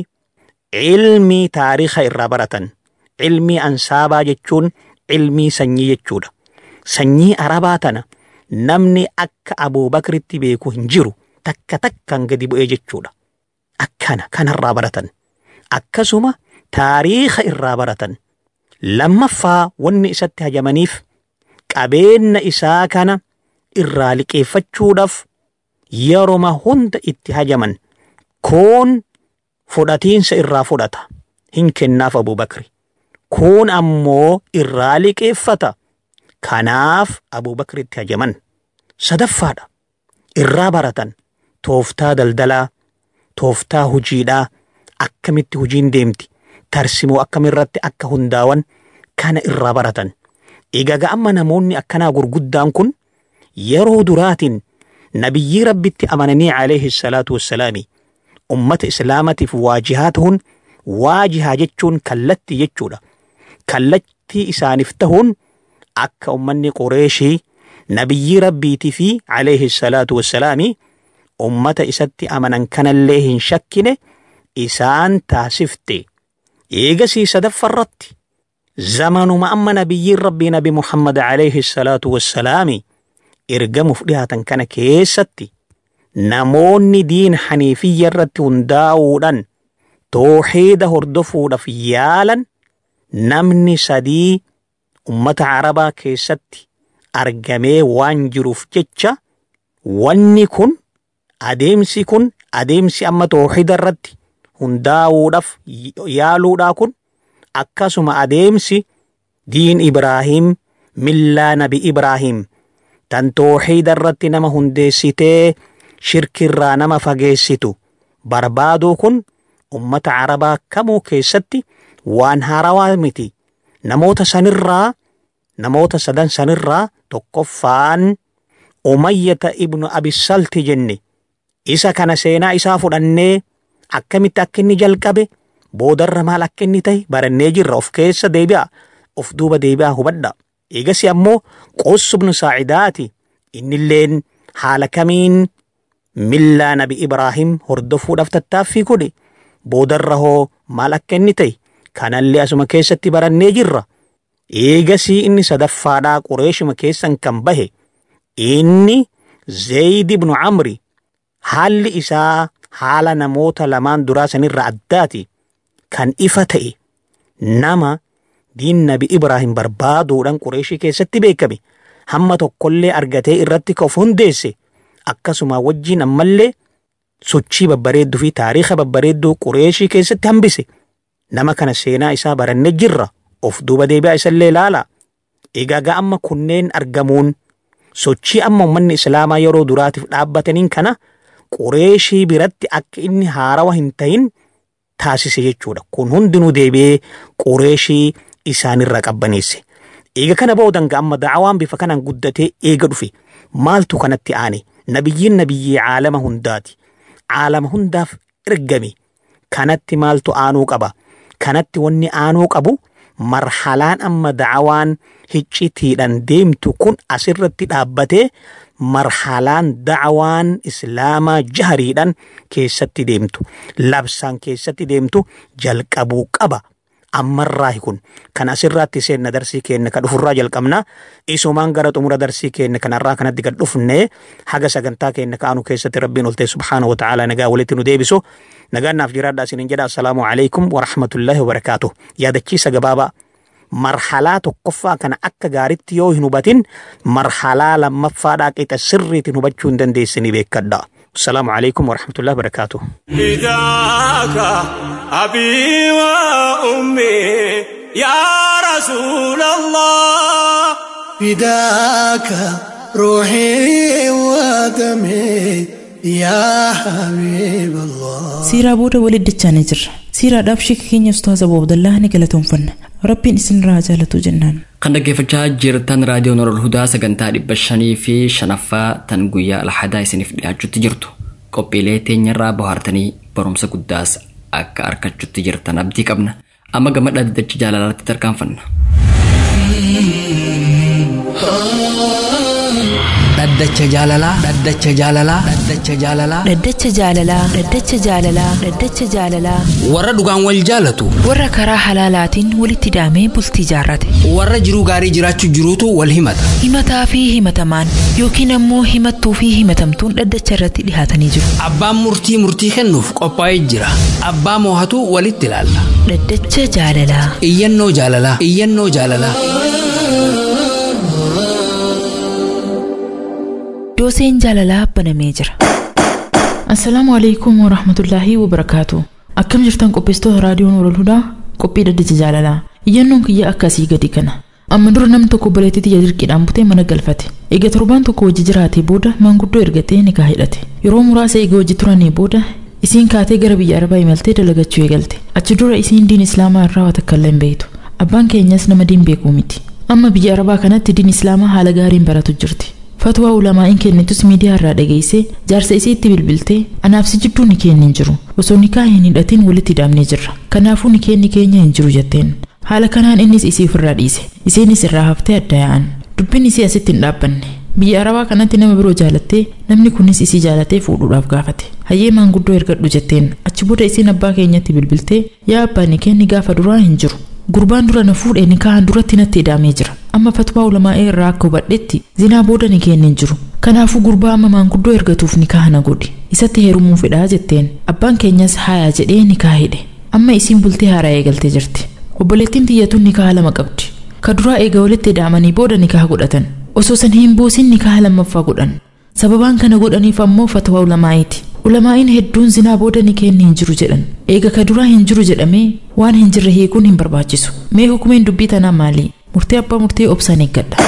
ilmii taariika irraa baratan ilmii ansaabaa jechuun ilmii sanyii jechuudha sanyii arabaa tana namni akka abuubakritti beeku hin jiru takka takkaan gadi bu'ee jechuudha akkana kanarraa baratan akkasuma taariika irraa baratan lammaffaa wanni isatti hajamaniif qabeenya isaa kana irraa liqeeffachuudhaaf yeroma hunda itti hajaman kun fudhatiinsa irraa fudhata hin kennaaf abubakri kun ammoo irraa liqeeffata kanaaf abubakritti hajaman sadaffaadha irraa baratan tooftaa daldalaa tooftaa hujiidhaa akkamitti hujiin deemti tarsimoo akkamiirratti akka hundaawan kana irraa baratan egaa amma namoonni akkanaa gurguddaan kun yeroo duraatiin nabiyyii rabbitti amananii alayhi salaatu wassalaami ummata islaamatiif waajihaa ta'uun waajihaa jechuun kallatti jechuudha kallattii isaaniif ta'uun akka ummanni qureeshii nabiyyii rabbiitii fi alayhi salaatu wassalaami ummata isatti amanan kanallee hin shakkine isaan taasifte eegasii sadaffarratti zamanuma amma nabiyyiin rabbii nabi muhammad alayhi salaatu wassalaami ergamuuf dhihaatan kana keessatti namoonni diin haniifiyya irratti hundaa'uudhaan tooxiida hordofuudhaaf yaalan namni sadii ummata arabaa keessatti argamee waan jiruuf jecha wanni kun adeemsi kun adeemsi amma tooxiida irratti hundaa'uudhaaf yaaluudhaa kun akkasuma adeemsi diin ibraahim millaa nabi ibraahim tan tooxiida irratti nama hundeessitee shirkirraa nama fageessitu barbaaduu kun ummata arabaa kamuu keessatti waan haarawaa miti namoota sanirraa namoota sadan sanirraa tokkoffaan umayyata ibnu abisalti jenne isa kana seenaa isaa fudhannee akkamitti akka inni jalqabe boodarra maal akka inni ta'e barannee jirra of keessa deebi'a of duuba deebi'a hubadha eegasi ammoo qossubnu saacidaati innilleen haala kamiin millaa nabi ibraahim hordofuudhaaf tattaaffii godhe boodarra hoo maal akka inni ta'e kanallee asuma keessatti barannee jirra eegasii inni sadaffaadhaa qureeshuma keessan kan bahe inni zeeyid ibnu camri haalli isaa haala namoota lamaan duraa sanirra addaati kan ifa ta'e nama diin nabi ibraahim barbaaduudhaan qureeshii keessatti beekame hamma tokkollee argatee irratti ka of hundeesse akkasuma wajjiin ammallee sochii babbareedduu fi taariika babbareedduu qureeshii keessatti hambise nama kana seenaa isaa barannee jirra of duuba deebi'aa isallee ilaala egaa amma kunneen argamuun sochii amma ummanni islaamaa yeroo duraatiif dhaabbataniin kana qureeshii biratti akka inni haarawa hin ta'in taasise jechuudha kun hundinuu deebi'ee qureeshii isaanirra qabbaneesse eega kana boodan amma da'awaan bifa kanaan guddatee eega dhufe maaltu kanatti aane nabiyyiin nabiyyii caalama hundaati caalama hundaaf ergame kanatti maaltu aanuu qaba kanatti wanni aanuu qabu marhalaan amma da'awaan hiccitiidhaan deemtu kun asirratti dhaabbatee marhalaan da'awaan islaamaa jahariidhaan keessatti deemtu labsaan keessatti deemtu jalqabuu qaba ammarraa kun kan asirraatti seenna darsii keenya ka dhufurraa jalqabna isumaan gara xumura darsii keenya kanarraa kanatti gad dhufne haga sagantaa keenya kaanu keessatti rabbiin oltee subhaanahu wa ta'ala nagaa walitti nu deebisu nagaannaaf jiraadha isinin jedha assalaamu alaikum warahmatullaahi wabarakaatuh yaadachiisa gabaabaa marhalaa tokkoffaa kana akka gaaritti yoo hin hubatin marhalaa lammaffaadhaa qixa sirriitiin hubachuu hin dandeessini beekadha السلام عليكم ورحمة الله وبركاته فداك أبي وأمي يا رسول الله فداك روحي ودمي يا حبيب الله siiraa booda walitti dachaanii jirra siiraadhaaf sheeka keenya ustaaza abu abdallaa ni galatoomfanna rabbiin isin irraa jaalatu jennaan kan dhaggeeffachaa jirtan raadiyoon Nurul Hudaa sagantaa dhibba shanii fi shanaffaa tan guyyaa alhadaa isiniif dhiyaachutti jirtu qophiilee teenyarraa bohaartanii barumsa guddaas akka argachutti jirtan abdii qabna amma gama dhaddacha jaalalaatti tarkaanfanna. dhaddacha jaalalaa dhaddacha jaalalaa dhaddacha jaalalaa Dhaddacha jaalalaa Dhaddacha jaalalaa Dhaddacha jaalalaa warra dhugaan wal jaalatu warra karaa halaalaatiin walitti hidhamee bultii jaarrate warra jiruu gaarii jiraachuu jiruutu wal himata himataa fi himatamaan yookiin ammoo himattuu fi himatamtuun dhaddacha irratti dhihaatanii jiru abbaan murtii murtii kennuuf qophaa'ee jira abbaa moohatu walitti ilaalla Dhaddacha jaalalaa iyyannoo jaalalaa iyyannoo jaalalaa dooseen jaalalaa banamee jira. Assalaamu alaikum wa rahmatullaahi wa barakaatu. Akkam jirtan qopheessitoota raadiyoon Nuural Hudaa qophii dhaddacha jaalalaa. Iyyannoon kiyya akkasii gadi kana. Amma dura namni tokko obboleettii xiyya dirqiidhaan butee mana galfate. Egaa torbaan tokko wajji jiraatee booda maanguddoo ergatee nikaa hidhate. Yeroo muraasa eega wajji turanii booda isiin kaatee gara biyya arabaa imaltee dalagachuu eegalte. Achi dura isiin diin islaamaa irraa waa takka illee hin beektu. Abbaan keenyas nama diin beekuu miti. Amma biyya arabaa kanatti diin islaamaa haala gaariin baratu jirti. Fatwaa ulamaa'iin kennitus miidiyaa irraa dhageessee jaarsa isii itti bilbiltee anaaf si jidduu ni keenya hin jiru osoo nikaa hin hidhatin walitti hidhamnee jirra kanaafuu ni keenni keenya hin jiru jetteen haala kanaan innis isii ofirraa dhiise isiinis irraa haftee adda yaa'an dubbiin isii asitti hin dhaabbanne biyya arabaa kanatti nama biroo jaalattee namni kunis isii jaalatee fuudhuudhaaf gaafate hayyee maanguddoo ergadhu jetteen achi booda isiin abbaa keenyatti bilbiltee yaa abbaa ni keenni gaafa duraa hin jiru gurbaan dura na fuudhee nikaahan duratti natti hidhamee jira amma fatwaa ulamaa'ee irraa akka hubadhetti zinaa booda ni keenni hin jiru kanaafuu gurbaa amma maanguddoo ergatuuf nikaa na godhi isatti heerumuu fedhaa jetteen abbaan keenyas haayaa jedhee nikaa hidhe amma isiin bultee haaraa eegaltee jirti obboleettiin tiyyatuun nikaa lama qabdi ka duraa eega walitti hidhaamanii booda nikaa godhatan osoo san hin buusin nikaa lammaffaa godhan sababaan kana godhaniif ammoo fatwaa ulamaa'iiti ulamaa'iin hedduun zinaa booda ni keenni hin jiru jedhan eega ka duraa hin jiru jedhamee waan hin jirre hiikuun hin barbaachisu mee hukumeen dubbii tanaa maali murtee abbaa murtee obsaan eeggadha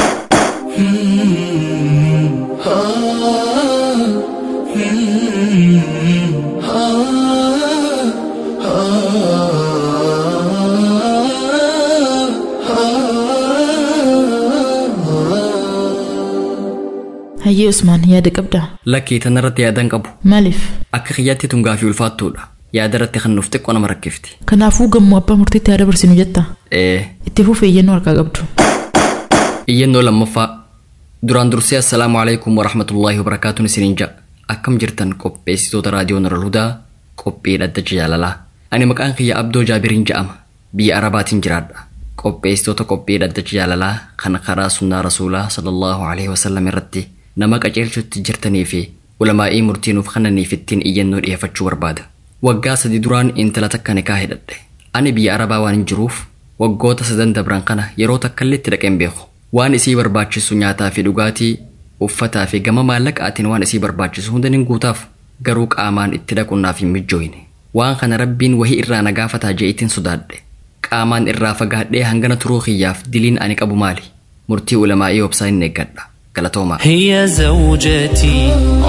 hayyee usmaan yaada qabdaa lakkii tanarratti yaadan qabu maaliif akka kiyyaatti tun gaafii ulfaattuudha yaada irratti kan nuuf xiqqoo nama rakkifti kanaafuu gammuu abbaa murtiitti yaada barsinu jetta ee itti fufee iyyannoo harkaa qabdu iyyannoo lammaffaa duraan dursee assalaamu alaikum warahmatullaahi wabarakaatuun isiniin ja'a akkam jirtan qopheessitoota raadiyoo Nuural Hudaa qophii dhaddacha jaalalaa ani maqaan kiyya abdoo jaabiriin ja'ama biyya arabaatiin jiraadha qopheessitoota qophii dhaddacha jaalalaa kan karaa sunnaa rasuulaa sallallahu alaihi wasallam irratti nama qajeelchutti jirtanii fi ulamaa'ii murtii nuuf kennaniif ittiin iyyannoo dhiyeeffachuu barbaada waggaa sadi duraan intala takka nikaa hidhadhe ani biyya arabaa waan hin jiruuf waggoota sadan dabran kana yeroo takkallee itti dhaqeen beeku waan isii barbaachisu nyaataa fi dhugaatii uffataa fi gama maallaqaatiin waan isii barbaachisu hunda nin guutaaf garuu qaamaan itti dhaquunnaaf hin mijjooyne waan kana rabbiin wahii irraa na gaafataa je'itiin sodaadhe qaamaan irraa fagaadhee hangana turuu kiyyaaf diliin ani qabu maali murtii ulamaa'ii obsaa hin eeggadha galatoomaa هي زوجتي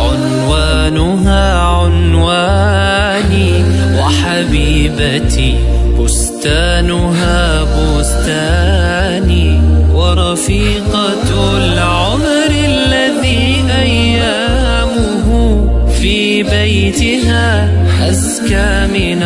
عنوانها عنواني وحبيبتي بستانها بستاني ورفيقة العمر الذي أيامه في بيتها أزكى من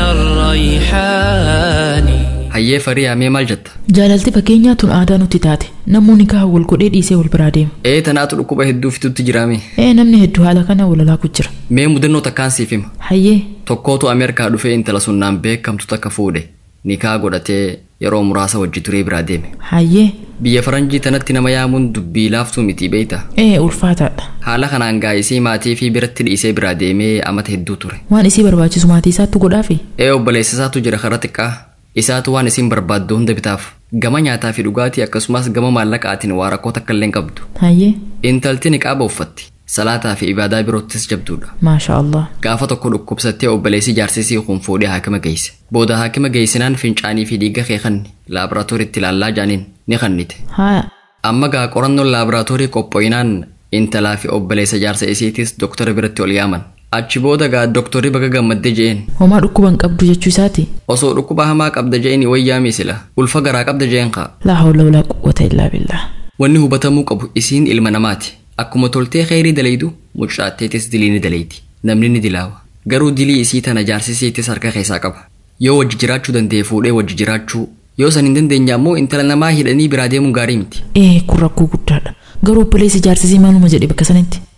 الريحان hayyee fariyaa mee maal jetta jaalalti fakkeenyaa tun aadaa nutti taate namuu nikaa wal godhee dhiisee wal biraa deema ee tanaatu dhukkuba hedduu fitutti jiraame ee namni hedduu haala kana walalaaku jira mee mudannoo takkaan siif hima hayyee tokkootu ameerikaa dhufee intala sunnaan beekamtu takka fuudhe nikaa godhatee yeroo muraasa wajji turee biraa deeme hayyee biyya faranjii tanatti nama yaamuun dubbii laaftuu miti beeyta ee ulfaataadha haala kanaan gaa'isii maatii fi biratti dhiisee biraa deemee amata hedduu ture waan isii barbaachisu maatii isaattu godhaafi ee obboleessa isaatu jira karaa xiqqaa isaatu waan isiin barbaaddu hunda bitaaf gama nyaataa fi dhugaatii akkasumas gama maallaqaatiin waa rakkoo takka illee hin qabdu hayyee intalti niqaaba uffatti salaataa fi ibaadaa biroottis jabduudha maasha allah gaafa tokko dhukkubsattee obboleessi jaarsisii kun fuudhee haakima geesse booda haakima geessinaan fincaanii fi dhiiga kee kanni laaboraatooriitti ilaallaa jaaniin ni kannite haya amma gaa qorannoon laaboraatoorii qophooyinaan intalaa fi obboleessa jaarsa isiitis doktora biratti ol yaaman achi booda gaa doktorri baga gammaddee je'een homaa dhukkuban qabdu jechuu isaati osoo dhukkuba hamaa qabda je'een wayyaami sila ulfa garaa qabda je'een kaa laa hawla walaa quwwata illaa billah wanni hubatamuu qabu isiin ilma namaati akkuma toltee kheyrii dalaydu mucaatteetis dilii ni dalayti namni ni dilaawa garuu dilii isii tana jaarsisiitis harka keessaa qaba yoo wajji jiraachuu danda'e fuudhee wajji jiraachuu yoo san hin dandeenye ammoo intala namaa hidhanii biraa deemuun gaarii miti ee kun rakkoo guddaadha garuu obboleessi jaarsisii maaluma jedhe bakka sanatti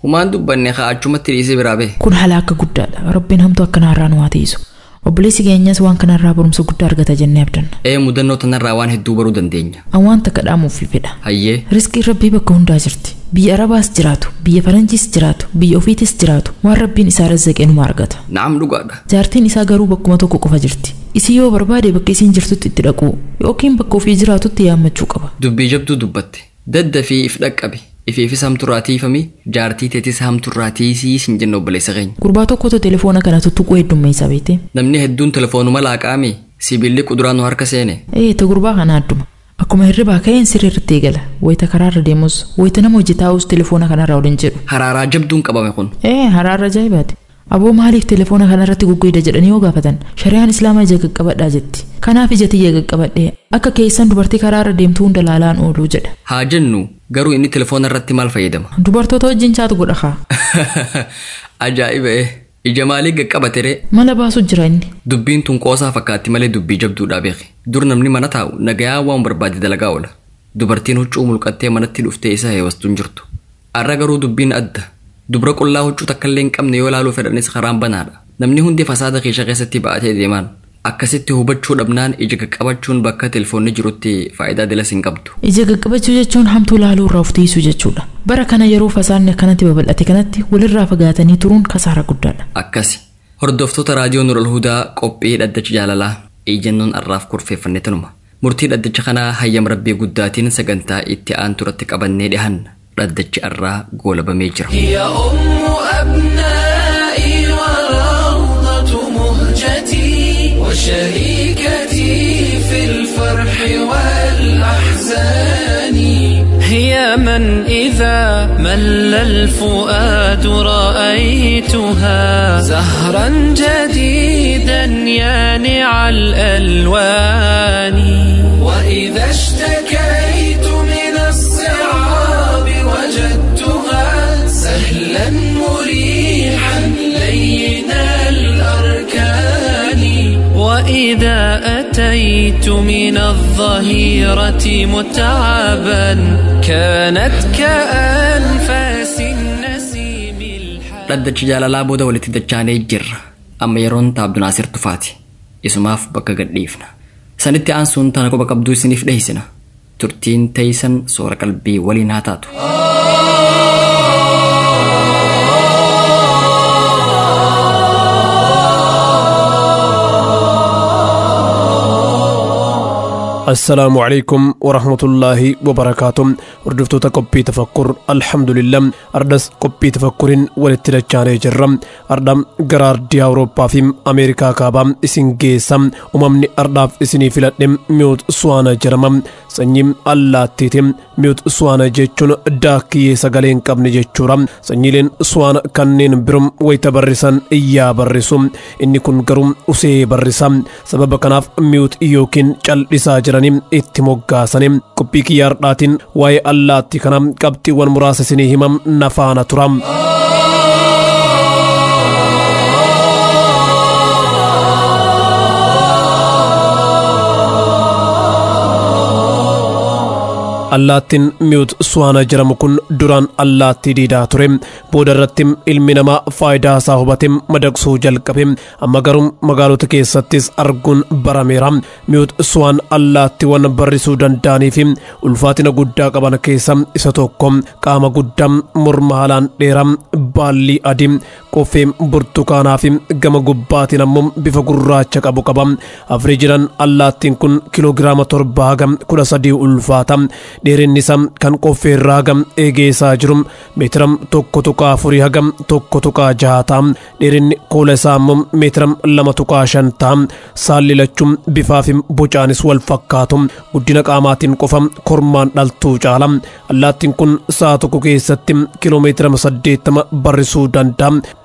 humaan dubbanne kaa achumatti dhiisee biraa bee kun halaaka guddaadha rabbiin hamtu akkanarraa nu haa ta'isu obboleessi keenyas waan kanarraa barumsa guddaa argata jennee abdanna ee mudannoo tanarraa waan hedduu baruu dandeenya an waan takka dhaamuufi fedha hayyee riskiin rabbii bakka hundaa jirti biyya arabaas jiraatu biyya faranjiis jiraatu biyya ofiitis jiraatu waan rabbiin isaa razzaqee numa argata na'am dhugaadha jaartiin isaa garuu bakkuma tokko qofa jirti isii yoo barbaade bakka isiin jirtutti itti dhaquu yookiin bakka ofii jiraatutti yaammachuu qaba dubbii jabduu dubbatte dadda fi if dhaqqabe ifiifis hamturraa tiifami jaartii teetis hamturraa tiisii sin jenna obboleessa keenya gurbaa tokkotu telefoona kana tuttuquu heddummeessa beete namni hedduun telefoonuma laaqaame sibiilli quduraa nu harka seene ee ta gurbaa kana adduma akkuma hirribaa ka'een sirriirratti eegala wayita karaarra deemus wayita nama hojii taa'us telefoona kanarraa waliin jedhu haraaraa jabduun qabame kun ee haraarra ajaa'ibaati aboo maaliif telefoona kanarratti gugguida jedhanii yoo gaafatan shari'aan islaamaa ija qaqqabadhaa jetti kanaaf ija tiyya qaqqabadhee akka keessan dubartii karaarra deemtuu hunda laalaan ooluu jedha haa jennu garuu inni telefoona irratti maal fayyadama dubartoota wajjin chaatu godha kaa ajaa'iba ee ija maalii qaqqabatere mala baasu jira inni dubbiin tun qoosaa fakkaatti malee dubbii jabduudhaa beeki dur namni mana taa'u nagayaa waan barbaade dalagaa oola dubartiin huccuu mulqattee manatti dhuftee isa heewastuun jirtu arra garuu dubbiin adda dubra qullaa huccuu takkallee hin qabne yoo ilaaluu fedhanis karaan banaadha namni hundi fasaada keessa keessatti ba'atee deemaan akkasitti hubachuu dhabnaan ija qaqqabachuun bakka telefoonni jirutti faayidaa dilas hin qabdu. ija qaqqabachuu jechuun hamtuu laaluu irraa of tiisuu jechuudha bara kana yeroo fasaanni akkanatti babal'ate kanatti walirraa fagaatanii turuun kasaara guddaadha. akkasi hordoftoota raadiyoo nural hudaa qophii dhaddacha jaalalaa ejjennoon arraaf kurfeeffanne tanuma murtii dhaddacha kanaa hayyam rabbii guddaatiin sagantaa itti aanturatti qabannee dhihanna dhaddachi arraa goolabamee jira. هي أم أبنائي وروضة مهجتي وشريكتي في الفرح والأحزان هي من إذا مل الفؤاد رأيتها زهرا جديدا يانع الألوان وإذا اشتكيت من الصعاب وجدتها سهلا مريحا لين الأركان وإذا أتيت من الظهيرة متعبا كانت كأنفاس النسيم الحان dhaddachi jaalalaa booda walitti dachaanee jirra amma yeroon taabdu naasir tufaati isumaaf bakka gadhiifna sanitti aansuun tana quba qabduu isiniif dheeysina turtiin teeysan soora qalbii waliin haa taatu السلام عليكم ورحمة الله وبركاته وردفتو قبي تفكر الحمد لله أردس قبي تفكر ولتلجاني جرم أردم قرار دي أوروبا في أمريكا كابا إسن جيسم أممني أرداف إسني فلتنم ميوت سوانا جرمم سنيم الله تيتم ميوت سوانا جيچون داكي سغلين قبن جيچورم سنيلين سوانا كنين برم ويتبرسن إيا برسوم إني كن قرم أسي برسم سبب كناف ميوت يوكين چل isaa jiraniin itti moggaasanii qophii kiyyaardhaatiin waa'ee allaatti kana qabxiiwwan muraasa isinii himam nafaana turam. allaattiin miyut suwaana jedhamu kun duraan allaattii diidaa ture booda irratti ilmi namaa faayidaa isaa hubate madaqsuu jalqabe amma garuu magaalota keessattis arguun barameera miyut suwaan allaattiiwwan barrisuu danda'anii fi ulfaatina guddaa qaban keessa isa tokko qaama guddaa morma haalaan dheeraa baallii adii qoffee burtukaanaa fi gama gubbaatiin ammoo bifa gurraacha qabu qaba afrii jiran allaattiin kun kiloogiraama torba haga kudha sadii ulfaata dheerinni isaa kan qoffee irraa hagam eegee isaa jiru meetira tokko tuqaa afurii hagam tokko tuqaa jaha ta'a dheerinni koola isaa immoo meetira lama tuqaa shan ta'a saalli lachuun bifaa fi bocaanis wal fakkaatu guddina qaamaatiin qofa kormaan dhaltuu caala allaattiin kun sa'a tokko keessatti kiloomeetira saddeettama barrisuu danda'a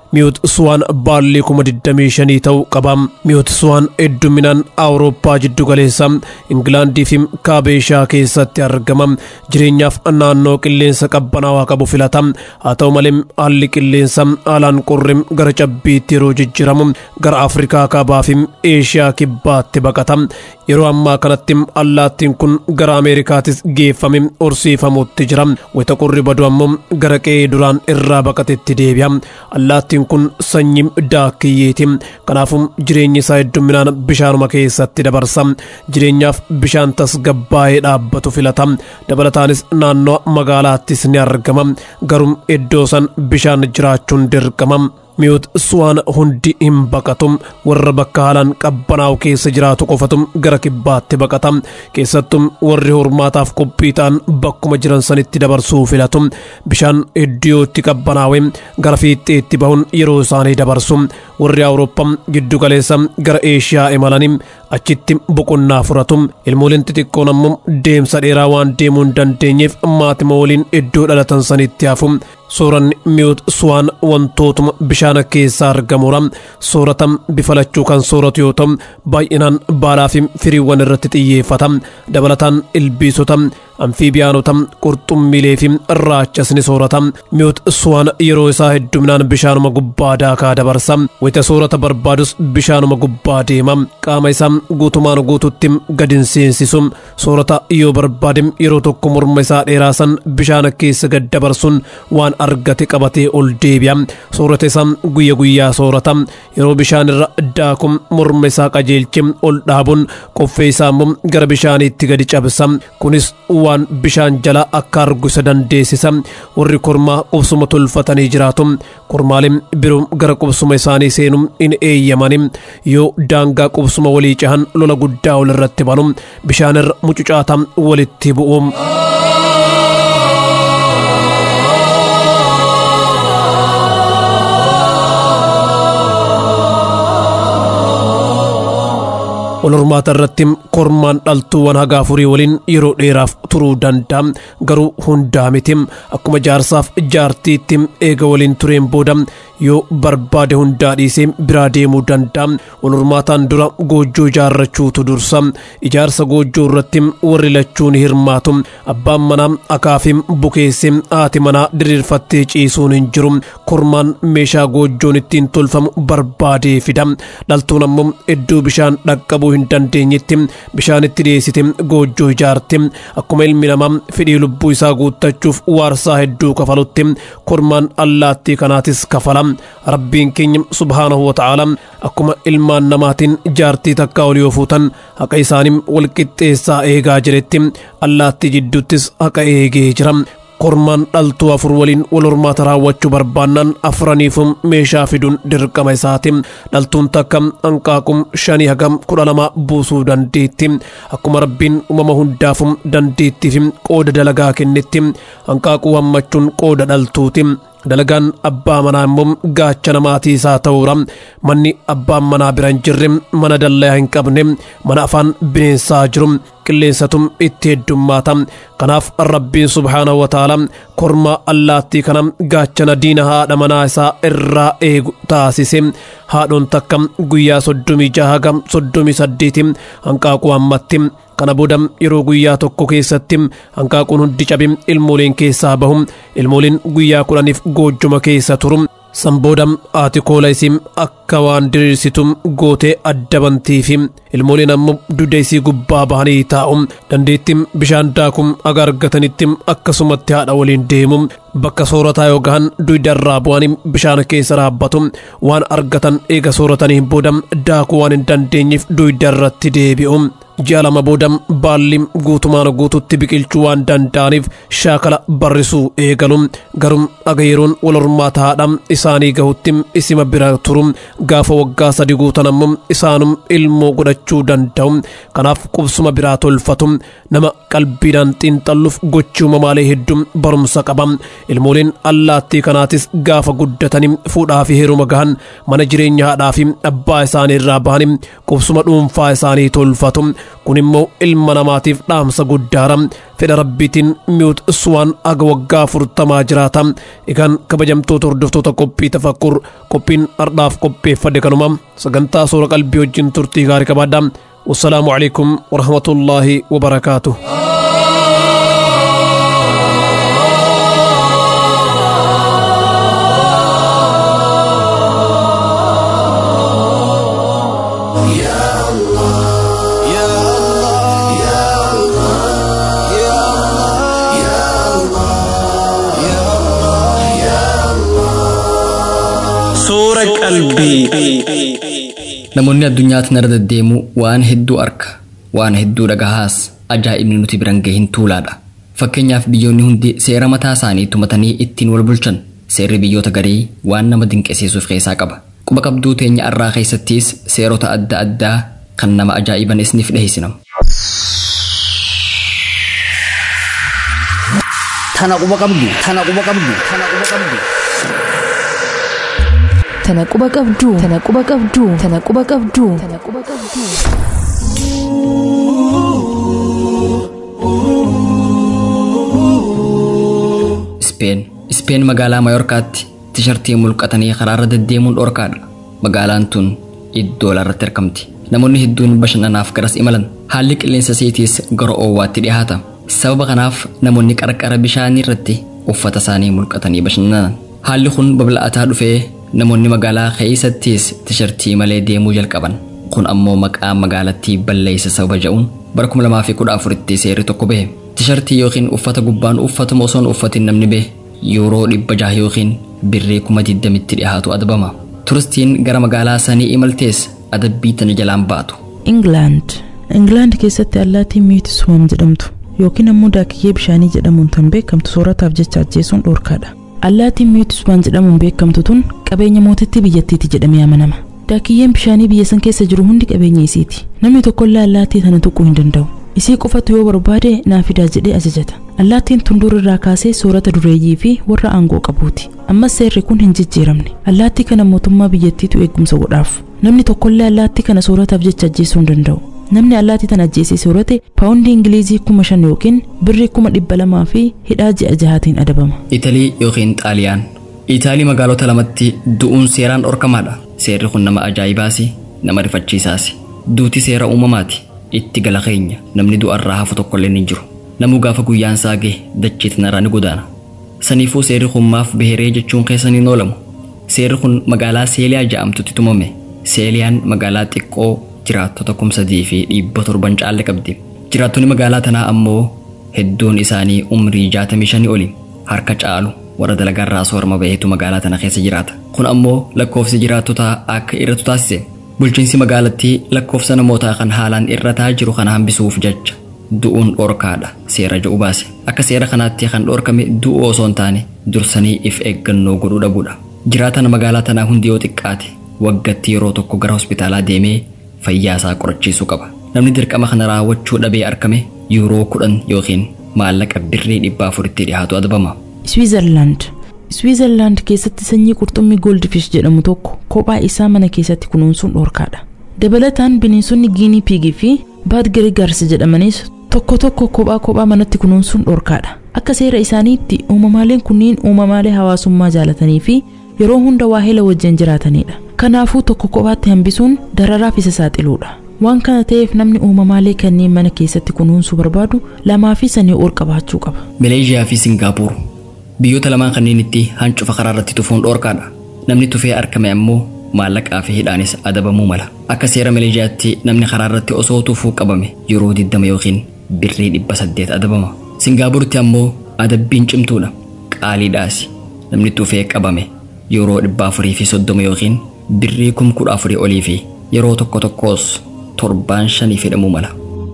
mi'oot suwaan baallii kuma 25 ta'uu qaba mi'oot suwaan hedduminaan awurooppaa jiddu galeessa ingilaandii fi kaabeeshaa keessatti argama jireenyaaf naannoo qilleensa qabbanaawaa qabu filata haa ta'u malee haalli qilleensa haalaan qorrim gara cabbiitti yeroo jijjiramu gara afrikaa kaabaa fi eeshiyaa kibbaatti baqata yeroo ammaa kanatti allaattiin kun gara ameerikaatis geeffame horsiifamutti jira wayita qorri badu ammoo gara qe'ee duraan irraa baqatetti deebi'a allaattiin kun sanyii daakkiyyeeti kanaafuu jireenyi isaa hedduminaan bishaanuma keessatti dabarsa jireenyaaf bishaan tasgabbaa'ee dhaabbatu filata dabalataanis naannoo magaalaattis ni argama garuu iddoo san bishaan jiraachuun dirqama mi'oot suwaan hundi hin baqatu warra bakka haalaan qabbanaa'u keessa jiraatu qofatu gara kibbaatti baqata keessattuu warri hormaataaf qophii ta'an bakkuma jiran sanitti dabarsuu filatu bishaan iddootti qabbanaa'e gara fiixeetti bahuun yeroo isaanii dabarsu warri awurooppaa giddu galeessa gara eeshiyaa imalanii achitti boqonnaa furatu ilmooliin xixiqqoon ammoo deemsa dheeraa waan deemuu hin dandeenyeef maatima waliin iddoo dhalatan sanitti hafu sooranni mi'oot suwaan wantootuma bishaan keessaa argamura soorata bifa lachuu kan sooratu yoo ta'u baay'inaan baalaa fi firiiwwan irratti xiyyeeffata dabalataan ilbiisota amfiibiyaanota qurxummiilee fi raachas ni soorata mi'oot suwaan yeroo isaa hedduminaan bishaanuma gubbaa daakaa dabarsa wayita soorata barbaadus bishaanuma gubbaa deema qaama isaa guutumaan guututti gadin seensisu soorata yoo barbaade yeroo tokko morma isaa dheeraasan bishaan keessa gad dabarsuun waan argate qabatee ol deebi'a soorata isaa guyya guyyaa soorata yeroo bishaan irra daakum morma isaa qajeelche ol dhaabuun qoffee isaa immoo gara bishaaniitti gadi cabsa kunis waan bishaan jala akka argu isa dandeessisa warri kormaa qubsuma tolfatanii jiraatu kormaaleen biroo gara qubsuma isaanii seenu hin eeyyamani yoo daangaa qubsuma walii cahan lola guddaa ol irratti banu bishaan irra mucucaata walitti bu'u. wal hormaata irratti kormaan dhaltuuwwan haga afurii waliin yeroo dheeraaf turuu danda'a garuu hundaa miti akkuma jaarsaaf jaartiitti eega waliin tureen booda yoo barbaade hundaa dhiisee biraa deemuu danda'a wal hormaataan dura goojjoo ijaarrachuutu dursa ijaarsa goojjoo irratti warri lachuu ni hirmaatu abbaan manaa akaafii bukeessee haati manaa diriirfattee ciisuun hin jiru kormaan meeshaa goojjoon ittiin tolfamu barbaadee fida dhaltuun ammoo iddoo bishaan dhaqqabuu hin dandeenyetti bishaanitti dhiyeessite goojjoo ijaarte akkuma ilmi namaa fedhii lubbuu isaa guuttachuuf waarsaa hedduu kafalutti kormaan allaattii kanaatis kafala rabbiin keenya subhaanahu wa ta'aala akkuma ilmaan namaatiin jaartii takkaa ol yoo fuutan haqa isaanii walqixxeessaa eegaa jiretti allaattii jidduuttis haqa eegee jira kormaan dhaltuu afur waliin wal hormaata raawwachuu barbaannaan afraniifuu meeshaa fiduun dirqama isaati dhaltuun takka hanqaaqum shanii hagam kudha lama buusuu dandeetti akkuma rabbiin uumama hundaafuu dandeettii fi qooda dalagaa kennetti hanqaaquu hammachuun qooda dhaltuuti dalagaan abbaa manaa immoo gaacha namaatii isaa ta'uura manni abbaan manaa bira hin jirre mana dallaa hin qabne mana afaan bineensaa jiru qilleensatum itti heddummaata kanaaf rabbiin subhaanahu wa ta'ala kormaa allaattii kana gaachana diina haadha manaa isaa irraa eegu taasise haadhoon takka guyyaa soddomii jaha hagam soddomii saddeeti hanqaaquu hammatti kana booda yeroo guyyaa tokko keessatti hanqaaquun hundi cabe ilmooleen keessaa bahu ilmooleen guyyaa kudhaniif goojjuma keessa turu san booda haati koola isii akka waan diriirsitu gootee adda bantiifi ilmooleen ammoo dugda isii gubbaa bahanii taa'u dandeettiin bishaan daakum aga argatanitti akkasumatti haadha waliin deemu bakka soorataa yoo gahan dugdarraa bu'anii bishaan keessa dhaabbatu waan argatan eega sooratanii booda daakuu waan hin dandeenyeef dugdarratti deebi'u ji'a lama booda baalli guutumaan guututti biqilchuu waan danda'aniif shaakala barrisuu eegalu garuu aga yeroon wal hormaata haadha isaanii gahutti isima bira turu gaafa waggaa sadi guutan ammoo isaanum ilmoo godhachuu danda'u kanaaf qubsuma biraa tolfatu nama qalbiidhaan xiinxalluuf gochi uumamaalee hedduu barumsa qaba ilmooleen allaattii kanaatis gaafa guddatanii fuudhaa fi heeruma gahan mana jireenya haadhaa fi abbaa isaanii irraa bahanii qubsuma dhuunfaa isaanii tolfatu kun immoo ilma namaatiif dhaamsa guddaadha fedha rabbiitiin mi'uut suwaan aga waggaa afurtamaa jiraata egaan kabajamtoota hordoftoota qophii tafakkur qophiin ardhaaf qopheeffadhe kanuma sagantaa soora qalbii wajjin turtii gaarii qabaadha wassalaamu alaikum warahmatullaahi wabarakaatuh Suura qalbii. Namoonni addunyaa tanarra deddeemu waan hedduu arka waan hedduu dhagahaas ajaa'ibni nuti biran gahin tuulaadha. Fakkeenyaaf biyyoonni hundi seera mataa isaanii tumatanii ittiin wal bulchan seerri biyyoota garii waan nama dinqisiisuuf keessaa qaba. Quba qabduu teenya arraa keessattis seerota adda addaa kan nama ajaa'iban isiniif dhiheessinam. Tana quba qabdu, tana quba qabdu, tana quba qabdu. Tana quba qabduu, tana quba qabduu, tana quba qabduu, tana quba qabduu. Ispeen Ispeen magaalaa Mayorkaatti tishartii mulqatanii karaarra deddeemuun dhorkaadha. Magaalaan tun iddoo larratti argamti. Namoonni hedduun bashannanaaf garas imalan. Haalli qilleensa isiitiis gara oowwaatti dhiyaata. Sababa kanaaf namoonni qarqara bishaanii irratti uffata isaanii mulqatanii bashannanan. Haalli kun babal'ataa dhufee namoonni magaalaa keessattis tishartii malee deemuu jalqaban. Kun ammoo maqaa magaalattii balleessa sababa jedhuun bara 2014tti seerri tokko bahe. Tishartii yookiin uffata gubbaan uffatuma osoon uffatin namni bahe yuuroo dhibba jaha yookiin birrii kuma digdamitti dhiyaatu adabama. Turistiin gara magaalaa sanii imaltees adabbii tana jalaan baatu. Ingilaand. Ingilaand keessatti allaattiin miiti suwam jedhamtu yookiin ammoo daakiyyee bishaanii jedhamuun tan beekamtu soorataaf jecha ajjeesuun dhoorkaadha. Allaattiin miiti suwam jedhamuun beekamtu tun qabeenya mootittii biyyattiiti jedhamee amanama. Daakiyyeen bishaanii biyya san keessa jiru hundi qabeenya isiiti. Namni tokkollee allaattii tana tuquu hin danda'u. Isii qofatu yoo barbaade naa fidaa jedhee ajajata. Allaattiin tun dur irraa kaasee soorata dureeyyii fi warra aangoo qabuuti. Ammas seerri kun hin jijjiiramne. Allaattii kana mootummaa biyyattiitu eegumsa godhaaf. Namni tokkollee allaattii kana soorataaf jecha ajjeesuu hin danda'u. Namni allaattii tana ajjeesee soorate paawundii Ingilizii kuma shan yookiin birrii kuma dhibba lamaa fi hidhaa ji'a jahaatiin adabama. Italii yookiin Xaaliyaan. Itaalii magaalota lamatti du'uun seeraan dhorkamaadha. Seerri kun nama ajaa'ibaasi, nama rifachiisaasi. Duuti seera uumamaati. Itti gala keenya namni du'arraa hafu tokkollee ni jiru. Namuu gaafa guyyaan isaa gahe dachee tanarraa ni godaana. Saniifuu seerri kun maaf beheree jechuun keessaniin oolamu. Seerri kun magaalaa Seeliyaa jedhamtutti tumame. Seeliyaan magaalaa xiqqoo jiraattota kuma sadii fi dhibba torban caalle qabdi. Jiraattonni magaalaa tanaa ammoo hedduun isaanii umrii jaatamii shanii oli harka caalu warra dalagarraa soorama baheetu magaalaa tana keessa jiraata. Kun ammoo lakkoofsi jiraattotaa akka irratu taasise. Bulchiinsi magaalattii lakkoofsa namootaa kan haalaan irrataa jiru kana hambisuuf jecha du'uun dhorkaadha seera jedhu baase. Akka seera kanaatti kan dhorkame du'uu osoo hin taane dursanii if eeggannoo godhuu dhabuudha. Jiraataan magaalaa tanaa hundi yoo xiqqaate waggatti yeroo tokko gara hospitaalaa deemee fayyaa isaa qorachiisuu qaba. Namni dirqama kana raawwachuu dhabee argame yuuroo kudhan yookiin maallaqa birrii dhibba afuritti dhiyaatu adabama. Switzerland. Switzerland keessatti sanyii qurxummii goldfish jedhamu tokko kophaa isaa mana keessatti kunuunsuun dhorkaadha. Dabalataan bineensonni giinii piigii fi baad girigaars jedhamanis tokko tokko kophaa kophaa manatti kunuunsuun dhorkaadha. Akka seera isaaniitti uumamaaleen kunniin uumamaalee hawaasummaa jaalatanii fi yeroo hunda waa hela wajjin jiraatanidha. Kanaafuu tokko kophaatti hambisuun dararaaf isa saaxiluudha. Waan kana ta'eef namni uumamaalee kanneen mana keessatti kunuunsuu barbaadu lamaa fi sanii ol qabaachuu qaba. Maleeshiyaa fi Singaapuur biyyoota lamaan kanneenitti hancufa karaa irratti tufuun dhorkaadha. Namni tufee argame ammoo maallaqaa fi hidhaanis adabamuu mala. Akka seera Maleeshiyaatti namni karaa irratti osoo tufuu qabame yeroo 20 yookiin birrii 800 adabama. Singaapuritti ammoo adabbiin cimtuudha. Qaaliidhaasi. Namni tufee qabame yeroo 430 yookiin birrii 14,000 olii fi yeroo tokko tokkos torbaan shanii fidhamuu mala.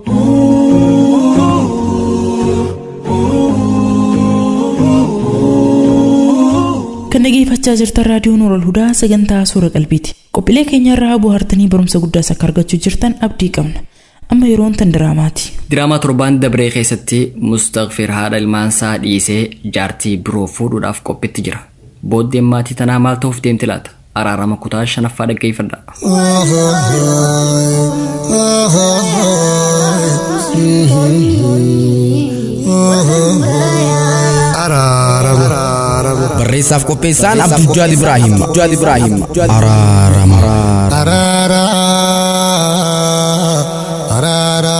Kan dhageeffachaa jirtan raadiyoo Noorol Hudaa sagantaa suura qalbiiti. Qophiilee keenya irraa bohaartanii barumsa guddaas akka argachuu jirtan abdii qabna. Amma yeroon tan diraamaati. Diraamaa torbaan dabree keessatti Mustaqfir haadha ilmaansaa dhiisee jaartii biroo fuudhuudhaaf qophiitti jira. Booddeen maatii tanaa maal ta'uuf deemti laata? Araarama kutaa shanaffaa dhaggeeffadha. Qopheessaaf qopheessaan Abdujjaad Ibraahim. Abdujjaad Ibraahim. Araarama. Araara. Araara.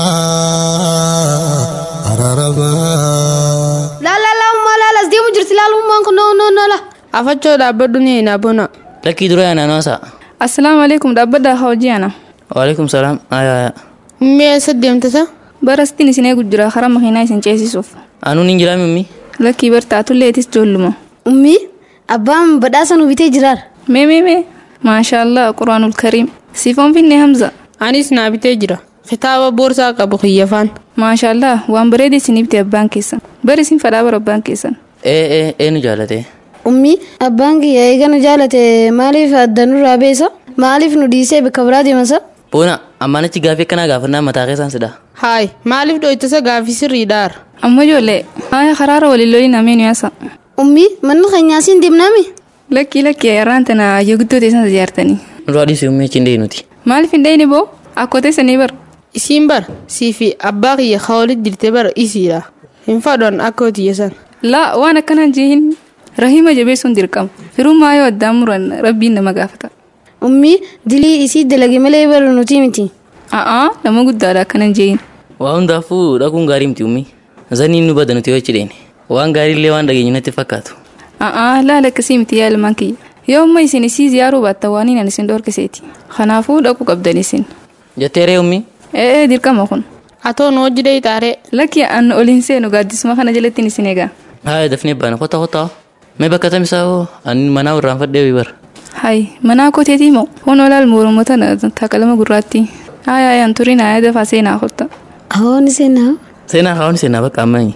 Araarama. Laalaalaa laala as deemu jirti laalummaan kun noo noo noo la. Afachoo dhaabbadhu ni hin abona. Lakkii dura yaana noosa. Assalaamu alaikum dhaabbadhaa hojii ana. Waalaikum salaam. Ayaa. Mee eessa deemtasa? Barastiin isin eegu jira karaa makiinaa isin ceesisuuf. Anuun hin jiraa mimmi. Lakkii bartaatulleetis joolluma. Ummi abbaan badhaasa nu bitee jiraar. Mee mee mee maashaallah quraanul kariim. Siifoon finne Hamza. Anis naa bitee jira. Kitaaba boorsaa qabu kiyyafaan. Maashaallah waan bareeda isin bitee abbaan keessan. Bari isin fadhaa bara abbaan keessan. Ee ee eenu jaalate. Ummi abbaan kiyya eegana jaalate maaliif adda nurraa beesa? Maaliif nu dhiisee bakka biraa deemasa? Boona ammaanichi gaafii akkanaa gaafannaa mataa keessaan sidha. Haay maaliif dhoytasa gaafii sirriidhaar? Amma ijoollee haaya karaara waliin loliin ameen yaasa. Ummi manni keenyaa siin deemnaami? Lakkii lakkii ayyaaraan tana yoo guddoo teessan ijaartanii. Nurraa dhiisuu himmee hin deeyi nuti. Maaliif hin deeyne boo? Akkoo teessanii bar. Isiin bar sii fi abbaa kiyya kaawwalit jirte bar isiidha. Hin fadhoon akka tiyyasan. Laa waan akkanaan jihin rahima jabeessuun dirqama. Firummaa yoo addaan muran rabbiin nama gaafata. Ummi dilii isii dalage malee baru nuti miti. A'aa nama guddaadha akkanan jihin. Waa hundaafuu dhaquun gaarii miti ummi. Zaniin nu bada nuti yoo cidheene. Waan gaariillee waan dhageenyu natti fakkaatu. A'aa laala akkasii miti yaa ilmaan kiyya. Yoo amma isin isii ziyaaruu baattan waan hin isin dhorkiseeti. Kanaafuu dhaquu qabdan isin. Jetteeree ummi. Ee dirqama kun. Atoo nu hojii deeyitaare. Lakki an oliin seenu gaaddisuma kana jalatti isin egaa. Haaya dafnee baana kota kota. Mee bakka tamisaa hoo ani manaa irraan fadhee bara. Hayi manaa koteetii moo foon olaal mormoota takalama gurraatti. Haaya ayaan turin haaya dafaa seenaa kotta. Hawaani seenaa. Seenaa hawaani seenaa bakka ammayyi.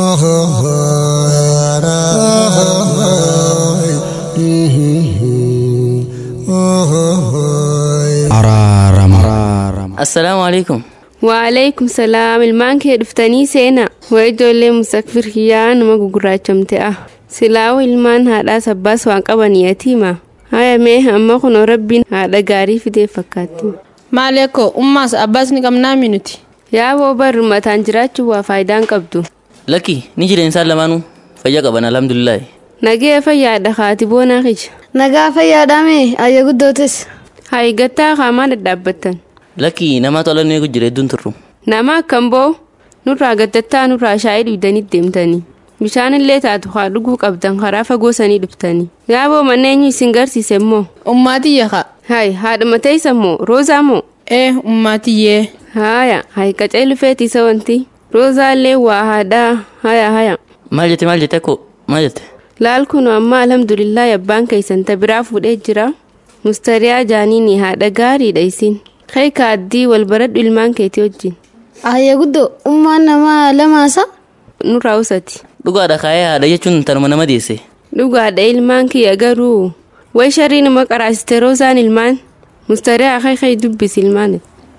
Araarama. Assalaamu alaikum. Waalaikum salaam ilmaan kee dhuftanii seena waa ijoollee musakfir kiyyaa nama gugurraachamte ah silaawu ilmaan haadhaas abbaas waan qaban yatiima haya mee amma kun rabbiin haadha gaarii fidee fakkaatti. Maali akkoo ummaas abbaas ni qabnaa minuti. Yaaboo barri mataan jiraachuu waa faayidaan qabdu. Lakki ni jireensaan lamaanuu fayyaa qaban alhamdulillahi. Nagee fayyaadha haati boonaa kija. Nagaa fayyaadhaame ayya guddootes. Hayi gattaa qaamaa dadhaabbattan. Lakki namaa tolan eegu jira hedduun turru. Nama akkam boo nurraa gaddattaa nurraa shaayii dhugdanii deemtanii. Bishaan illee taatu haa dhuguu qabdan karaa fagoo sanii dhuftanii. Yaaboo manneenyu isin garsiise immoo. Ummaatiyya haa. Hayi haadha mateessa moo roozaa moo. Ee ummaatiyyee. Haaya hayi qacee lufeeti isa wanti. Roozaa illee waa haadhaa haya haya. Maal jette maal jette akkoo maal jette. Laal kun amma alhamdulillah abbaan keessan ta biraa fuudhee jira. Mustariyaa jaaniini haadha gaariidha isin. Kai kaaddii wal baradhu ilmaan keetii wajjin. Ayya guddoo ummaan namaa lamaasa. Nurraa usati. Dhugaadha kaayee haadha jechuun tanuma nama deesse. Dhugaadha ilmaan kiyya garuu way sharii nama qaraasiste roozaan ilmaan mustariyaa kai kai dubbis ilmaan.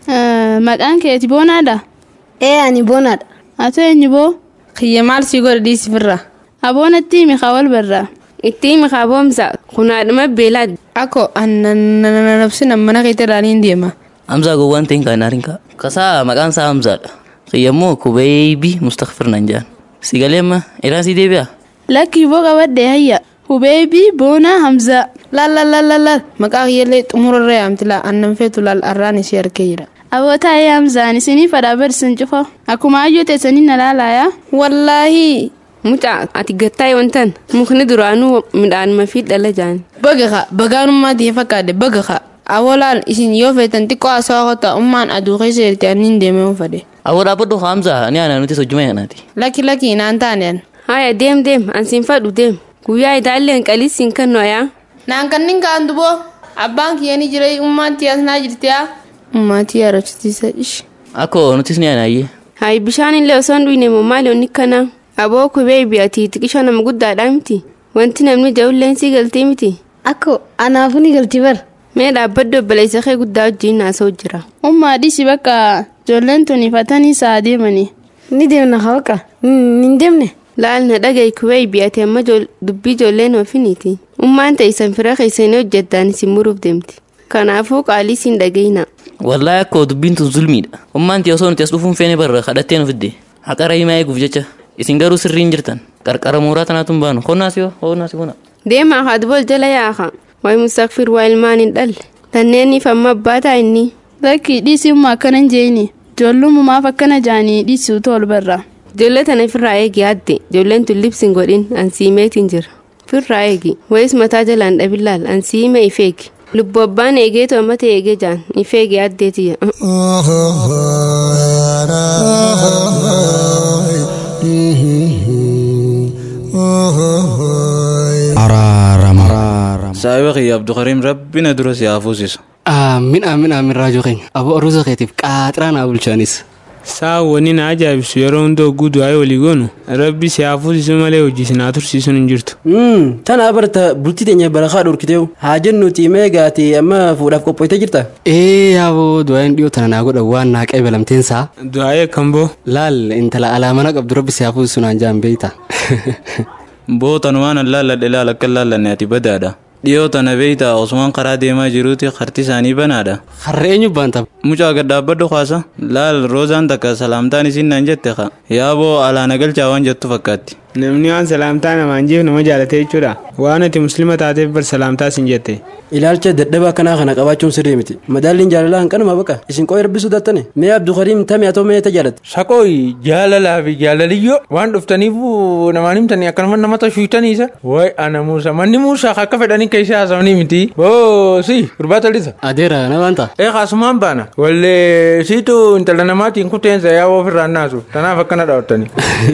Maqaan keeti boonaadha. Ee ani boonaadha. Ati eenyu boo? Kiyya maal sii godha dhiisifirra. Aboonatti himi wal barraa. Itti himi boomsa kunaadhuma beelaa. Ako annanabsina mana keetti irraaniin deema. Hamzaa gowwaan ta'in kan naarin kaa. Kasaa maqaan isaa Hamzaadha. Kiyyammoo kubeebii mustakfir nan jaan. Sigalee amma iraan sii deebi'a. Lakki boo qabadde hayya. Hubeebii boonaa Hamzaa. Laal laal laal laal laal. Maqaa kiyyallee xumurarra yaamti laa annan feetu laal arraan ishee harkee jira. Aboota ayee Hamzaan isinii fadhaa barsiisan cufa. Akkuma hayyoo teessanii na laalaaya. Wallaahi. Mucaa ati gattaa wantan mukni duraanuu midhaanuma fi dhala jaan. Baga kaa bagaanummaa ta'e fakkaate baga kaa. Awolaal isin yoo feetan xiqqoo haasawaa kota ummaan aduu keessa jirti anniin deemee fade. Awoo dhaabbadhu Hamzaa ni aanaa nuti hojjuma yaanaati. Lakki lakki naan taane. Haya deem deem ansiin fadhu deem. Guyyaa idaalleen qaliisiin kan noyaa. Naan kannin kaan duboo abbaan kiyya ni jira ummaatti asnaa jirti yaa. Ummaatti yaarachiisa ishi. Akkoo nutis ni aanaayyee. Hayi bishaan illee osoo hin dhuyne moo maali onni kanaa? Aboo kubee biyyatti xiqqisho nama guddaadhaa miti. Wanti namni ja'ulleen sii galtii miti. Akko anaafuu ni galti bar. Mee dhaabbaddu obboleessa kee guddaa wajjin naasoo jira. Ummaa dhisi bakka ijoolleen tuni fatanii saa deemanii. Ni deemna haa bakka. Ni deemne. Laal na dhaga'i kubee biyyatti amma dubbii ijoolleen oofiniiti. Ummaan ta'isan fira keessanii hojjettaan isin muruuf deemti. Kanaafuu qaalii siin dhaga'ina. Wallaahi akkoo dubbiin tun zulmiidha. Ummaan ta'e osoo nuti as dhufuun feene barra kadhattee nu fidde. Haqa rahimaa eeguuf jecha. Isin garuu sirriin jirtan. Qarqara mooraa tanaatu hin baanu. Honnaas yoo honnaas bona. deemaa haati bol jala yaaka wayi mustakfir waa ilmaan hin dhalle tanneeniif amma abbaa ta'a inni Lakki dhiisummaa akkanan jeeni. Ijoollummaaf akkana jaanii dhiisuutu ol barra. ijoollee tana firraa eegi yaadde ijoolleen tun libsin godhin ansiimeetiin jira firraa eegi wayis mataa jalaan dhabillaal ansiime ifeegi lubbu abbaan eegeetu ammata eegee jaan ifeegi yaaddeetiyya saahiba kiyya abdukariim rabbina dura si haa fuusisu aamin aamin aamin raajoo keenya aboo aruusa keetiif qaaxiraa naa bulchaanis saa wanni na ajaa'ibisu yeroo hunda hogguu du'aa'ee walii goonu rabbi si haa fuusisu malee hojii si naa tursiisuun hin jirtu. Tana barta bultii teenya barakaa dhorkiteewu haa jennuti mee gaati amma fuudhaaf qophoitee jirta. ee yaaboo du'aayin dhiyoo tana naa godha waan naa qabeelamteen saa du'aa'ee kan boo laal intala alaamana qabdu rabbi si haa fuusisu naan jaan beeyta bootan waan an laalladhe laal akka laallanne ati badaadha dhiyoo tana beeyta osmaan karaa deemaa jiruuti harti isaanii banaadha harra eenyu baanta mucaa gaddaabbadhu kaasa laal roozaan takka salaamtaan isiin naan jette ka yaaboo alaana galchaa waan jettu fakkaatti namni waan salaamtaa namaan jeef nama jaalate jechuudha waan ati muslima taateef bar salaamtaa sin jette Ilaalcha dadhabaa kanaa kana qabaachuun sirrii miti. Madaalliin jaalalaa hanqanuma baqa. Isin qooyi rabbisuu dattane. Mee Abdukariim tamee atoo mee tajaalatte. Shaqooyi jaalalaa fi jaalaliyyoo waan dhuftaniif namaan himtanii akkanuma nama tashwiitaniisa. Wayi ana Muusaa manni Muusaa akka fedhanii keessa haasawanii miti. Boo si gurbaata lisa. adeera na waanta Ee kaasumaan baana. Wallee siitu intala namaatiin kuteensa yaa ofirraan naasu. Tanaaf akkana dhaawwattanii.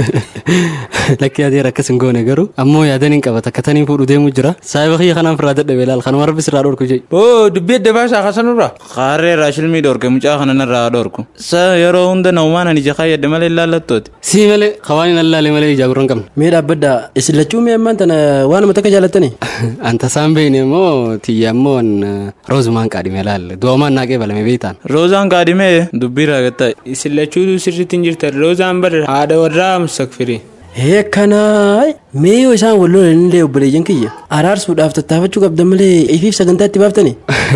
lakkii adeera akkas hin goone garuu ammoo yaadan hin qabata akka tanii fuudhu deemu jira saahiba kiyya kanaan firraa dadhabe laal kanuma rabbi sirraa dhorku jee Boo dubbii adda baasaa kasanurra. qaarree raashilmii dhorke mucaa kana narraa dhorku sa yeroo hunda naumaan ani jakaa yadde malee laallattooti sii malee kawaan hin allaale malee ijaa gurra hin qabne Mee dhaabbaddaa isin lachuu mee ammaan tana waanuma takka jaalattani. anta isaan beekne immoo tiyya immoo roozumaan qaadhime laal du'amaan naaqee balame beektaan roozaan kaadhimee dubbii raagattaa isin lachuutu sirriitti hin jirtan roozaan bar haadha warraa mustakfirii Hee kanaa mee yoo isaan wal lolan illee obboleeyyan kiyya araarsuudhaaf tattaafachuu qabdan malee ifiif sagantaa itti baaftani.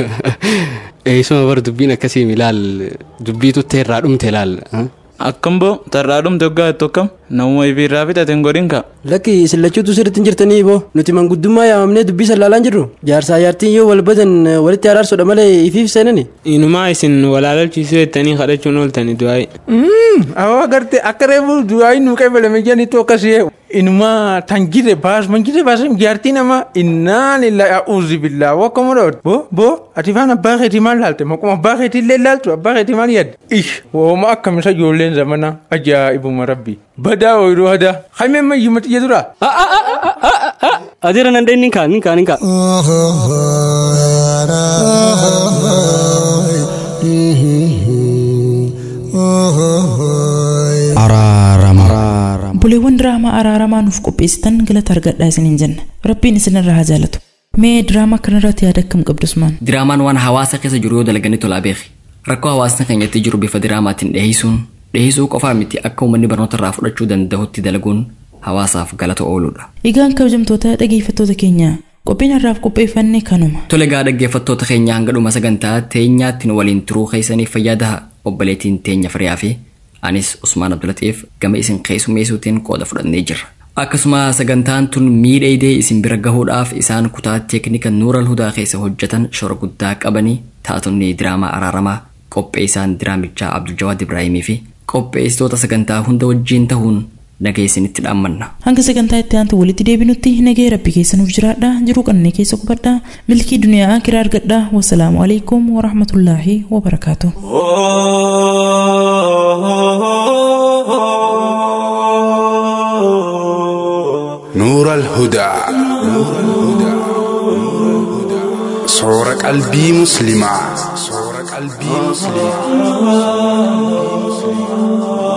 eeysuma bar dubbiin akkasii milaal dubbiitu teerraa dhumte laal akkam boo tarraa dhumte waggaa jettu akkam namuma ifiirraa fixate hin godhin ka Lakki isin lachuutu sirriitti hin jirtanii boo nuti manguddummaa yaamamnee dubbii sallaalaan jirru jaarsaa jaartiin yoo wal badan walitti araarsuudha malee ifiif seenani. inumaa isin walaalalchiisuu jettanii kadhachuun ooltani du'aa'ee Awwa agartee akka reefu du'aayi nu qabalame jedhaniitu akkasii inumaa tan jire baas man jire baas jaartii nama innaan illaa a'uuzi billaa wakkuma dhoot boo boo ati faan abbaa keetii maal laalte maquma abbaa keetii illee laaltu abbaa keetii maal yaadde ish wooma akkamisa ijoolleen zamana ajaa'ibuma rabbi badaa ooyiruu hadaa haimee mayyuma xiyya dura. adeera nan dheenni kaan ni kaan ni kaan Buleewwan diraamaa araaramaa nuuf qopheessitan galata argadhaa isiniin jenna. Rabbiin isinirraa haa jaalatu. Mee diraamaa kanarratti yaada akkam qabdus maan? Diraamaan waan hawaasa keessa jiru yoo dalaganii tolaa beeki. Rakkoo hawaasni keenyatti jiru bifa diraamaatiin dhiyeessuun dhiyeessuu qofaa miti akka uummanni barnoota irraa fudhachuu danda'utti dalaguun hawaasaaf galata ooludha. Egaan kabajamtoota dhageeffattoota keenya qophiin har'aaf qopheeffanne kanuma. Tole gaa dhaggeeffattoota keenya hanga dhuma sagantaa teenyaatti nu waliin turuu keessaniif fayyadaa obboleettiin teenya firiyaa fi anis Usmaan Abdulatiif gama isin keessummeessuutiin qooda fudhannee jirra. Akkasuma sagantaan tun miidheedee isin bira gahuudhaaf isaan kutaa teeknika Nuural Hudaa keessa hojjetan shora guddaa qabanii taatonni diraamaa araaramaa qopheessaan diraamichaa Abdul Jawaad Ibraahimii fi qopheessitoota sagantaa hunda wajjiin ta'uun nageessinitti dhaammanna. Hanga sagantaa itti aantu walitti deebinutti nagee rabbi keessa nuuf jiraadha jiruu qannee keessa qubadha milkii duniyaa kiraa argadha wasalaamu alaikum warahmatullaahi wabarakaatu. نور الهدى صور قلبي مسلمة صور قلبي مسلمة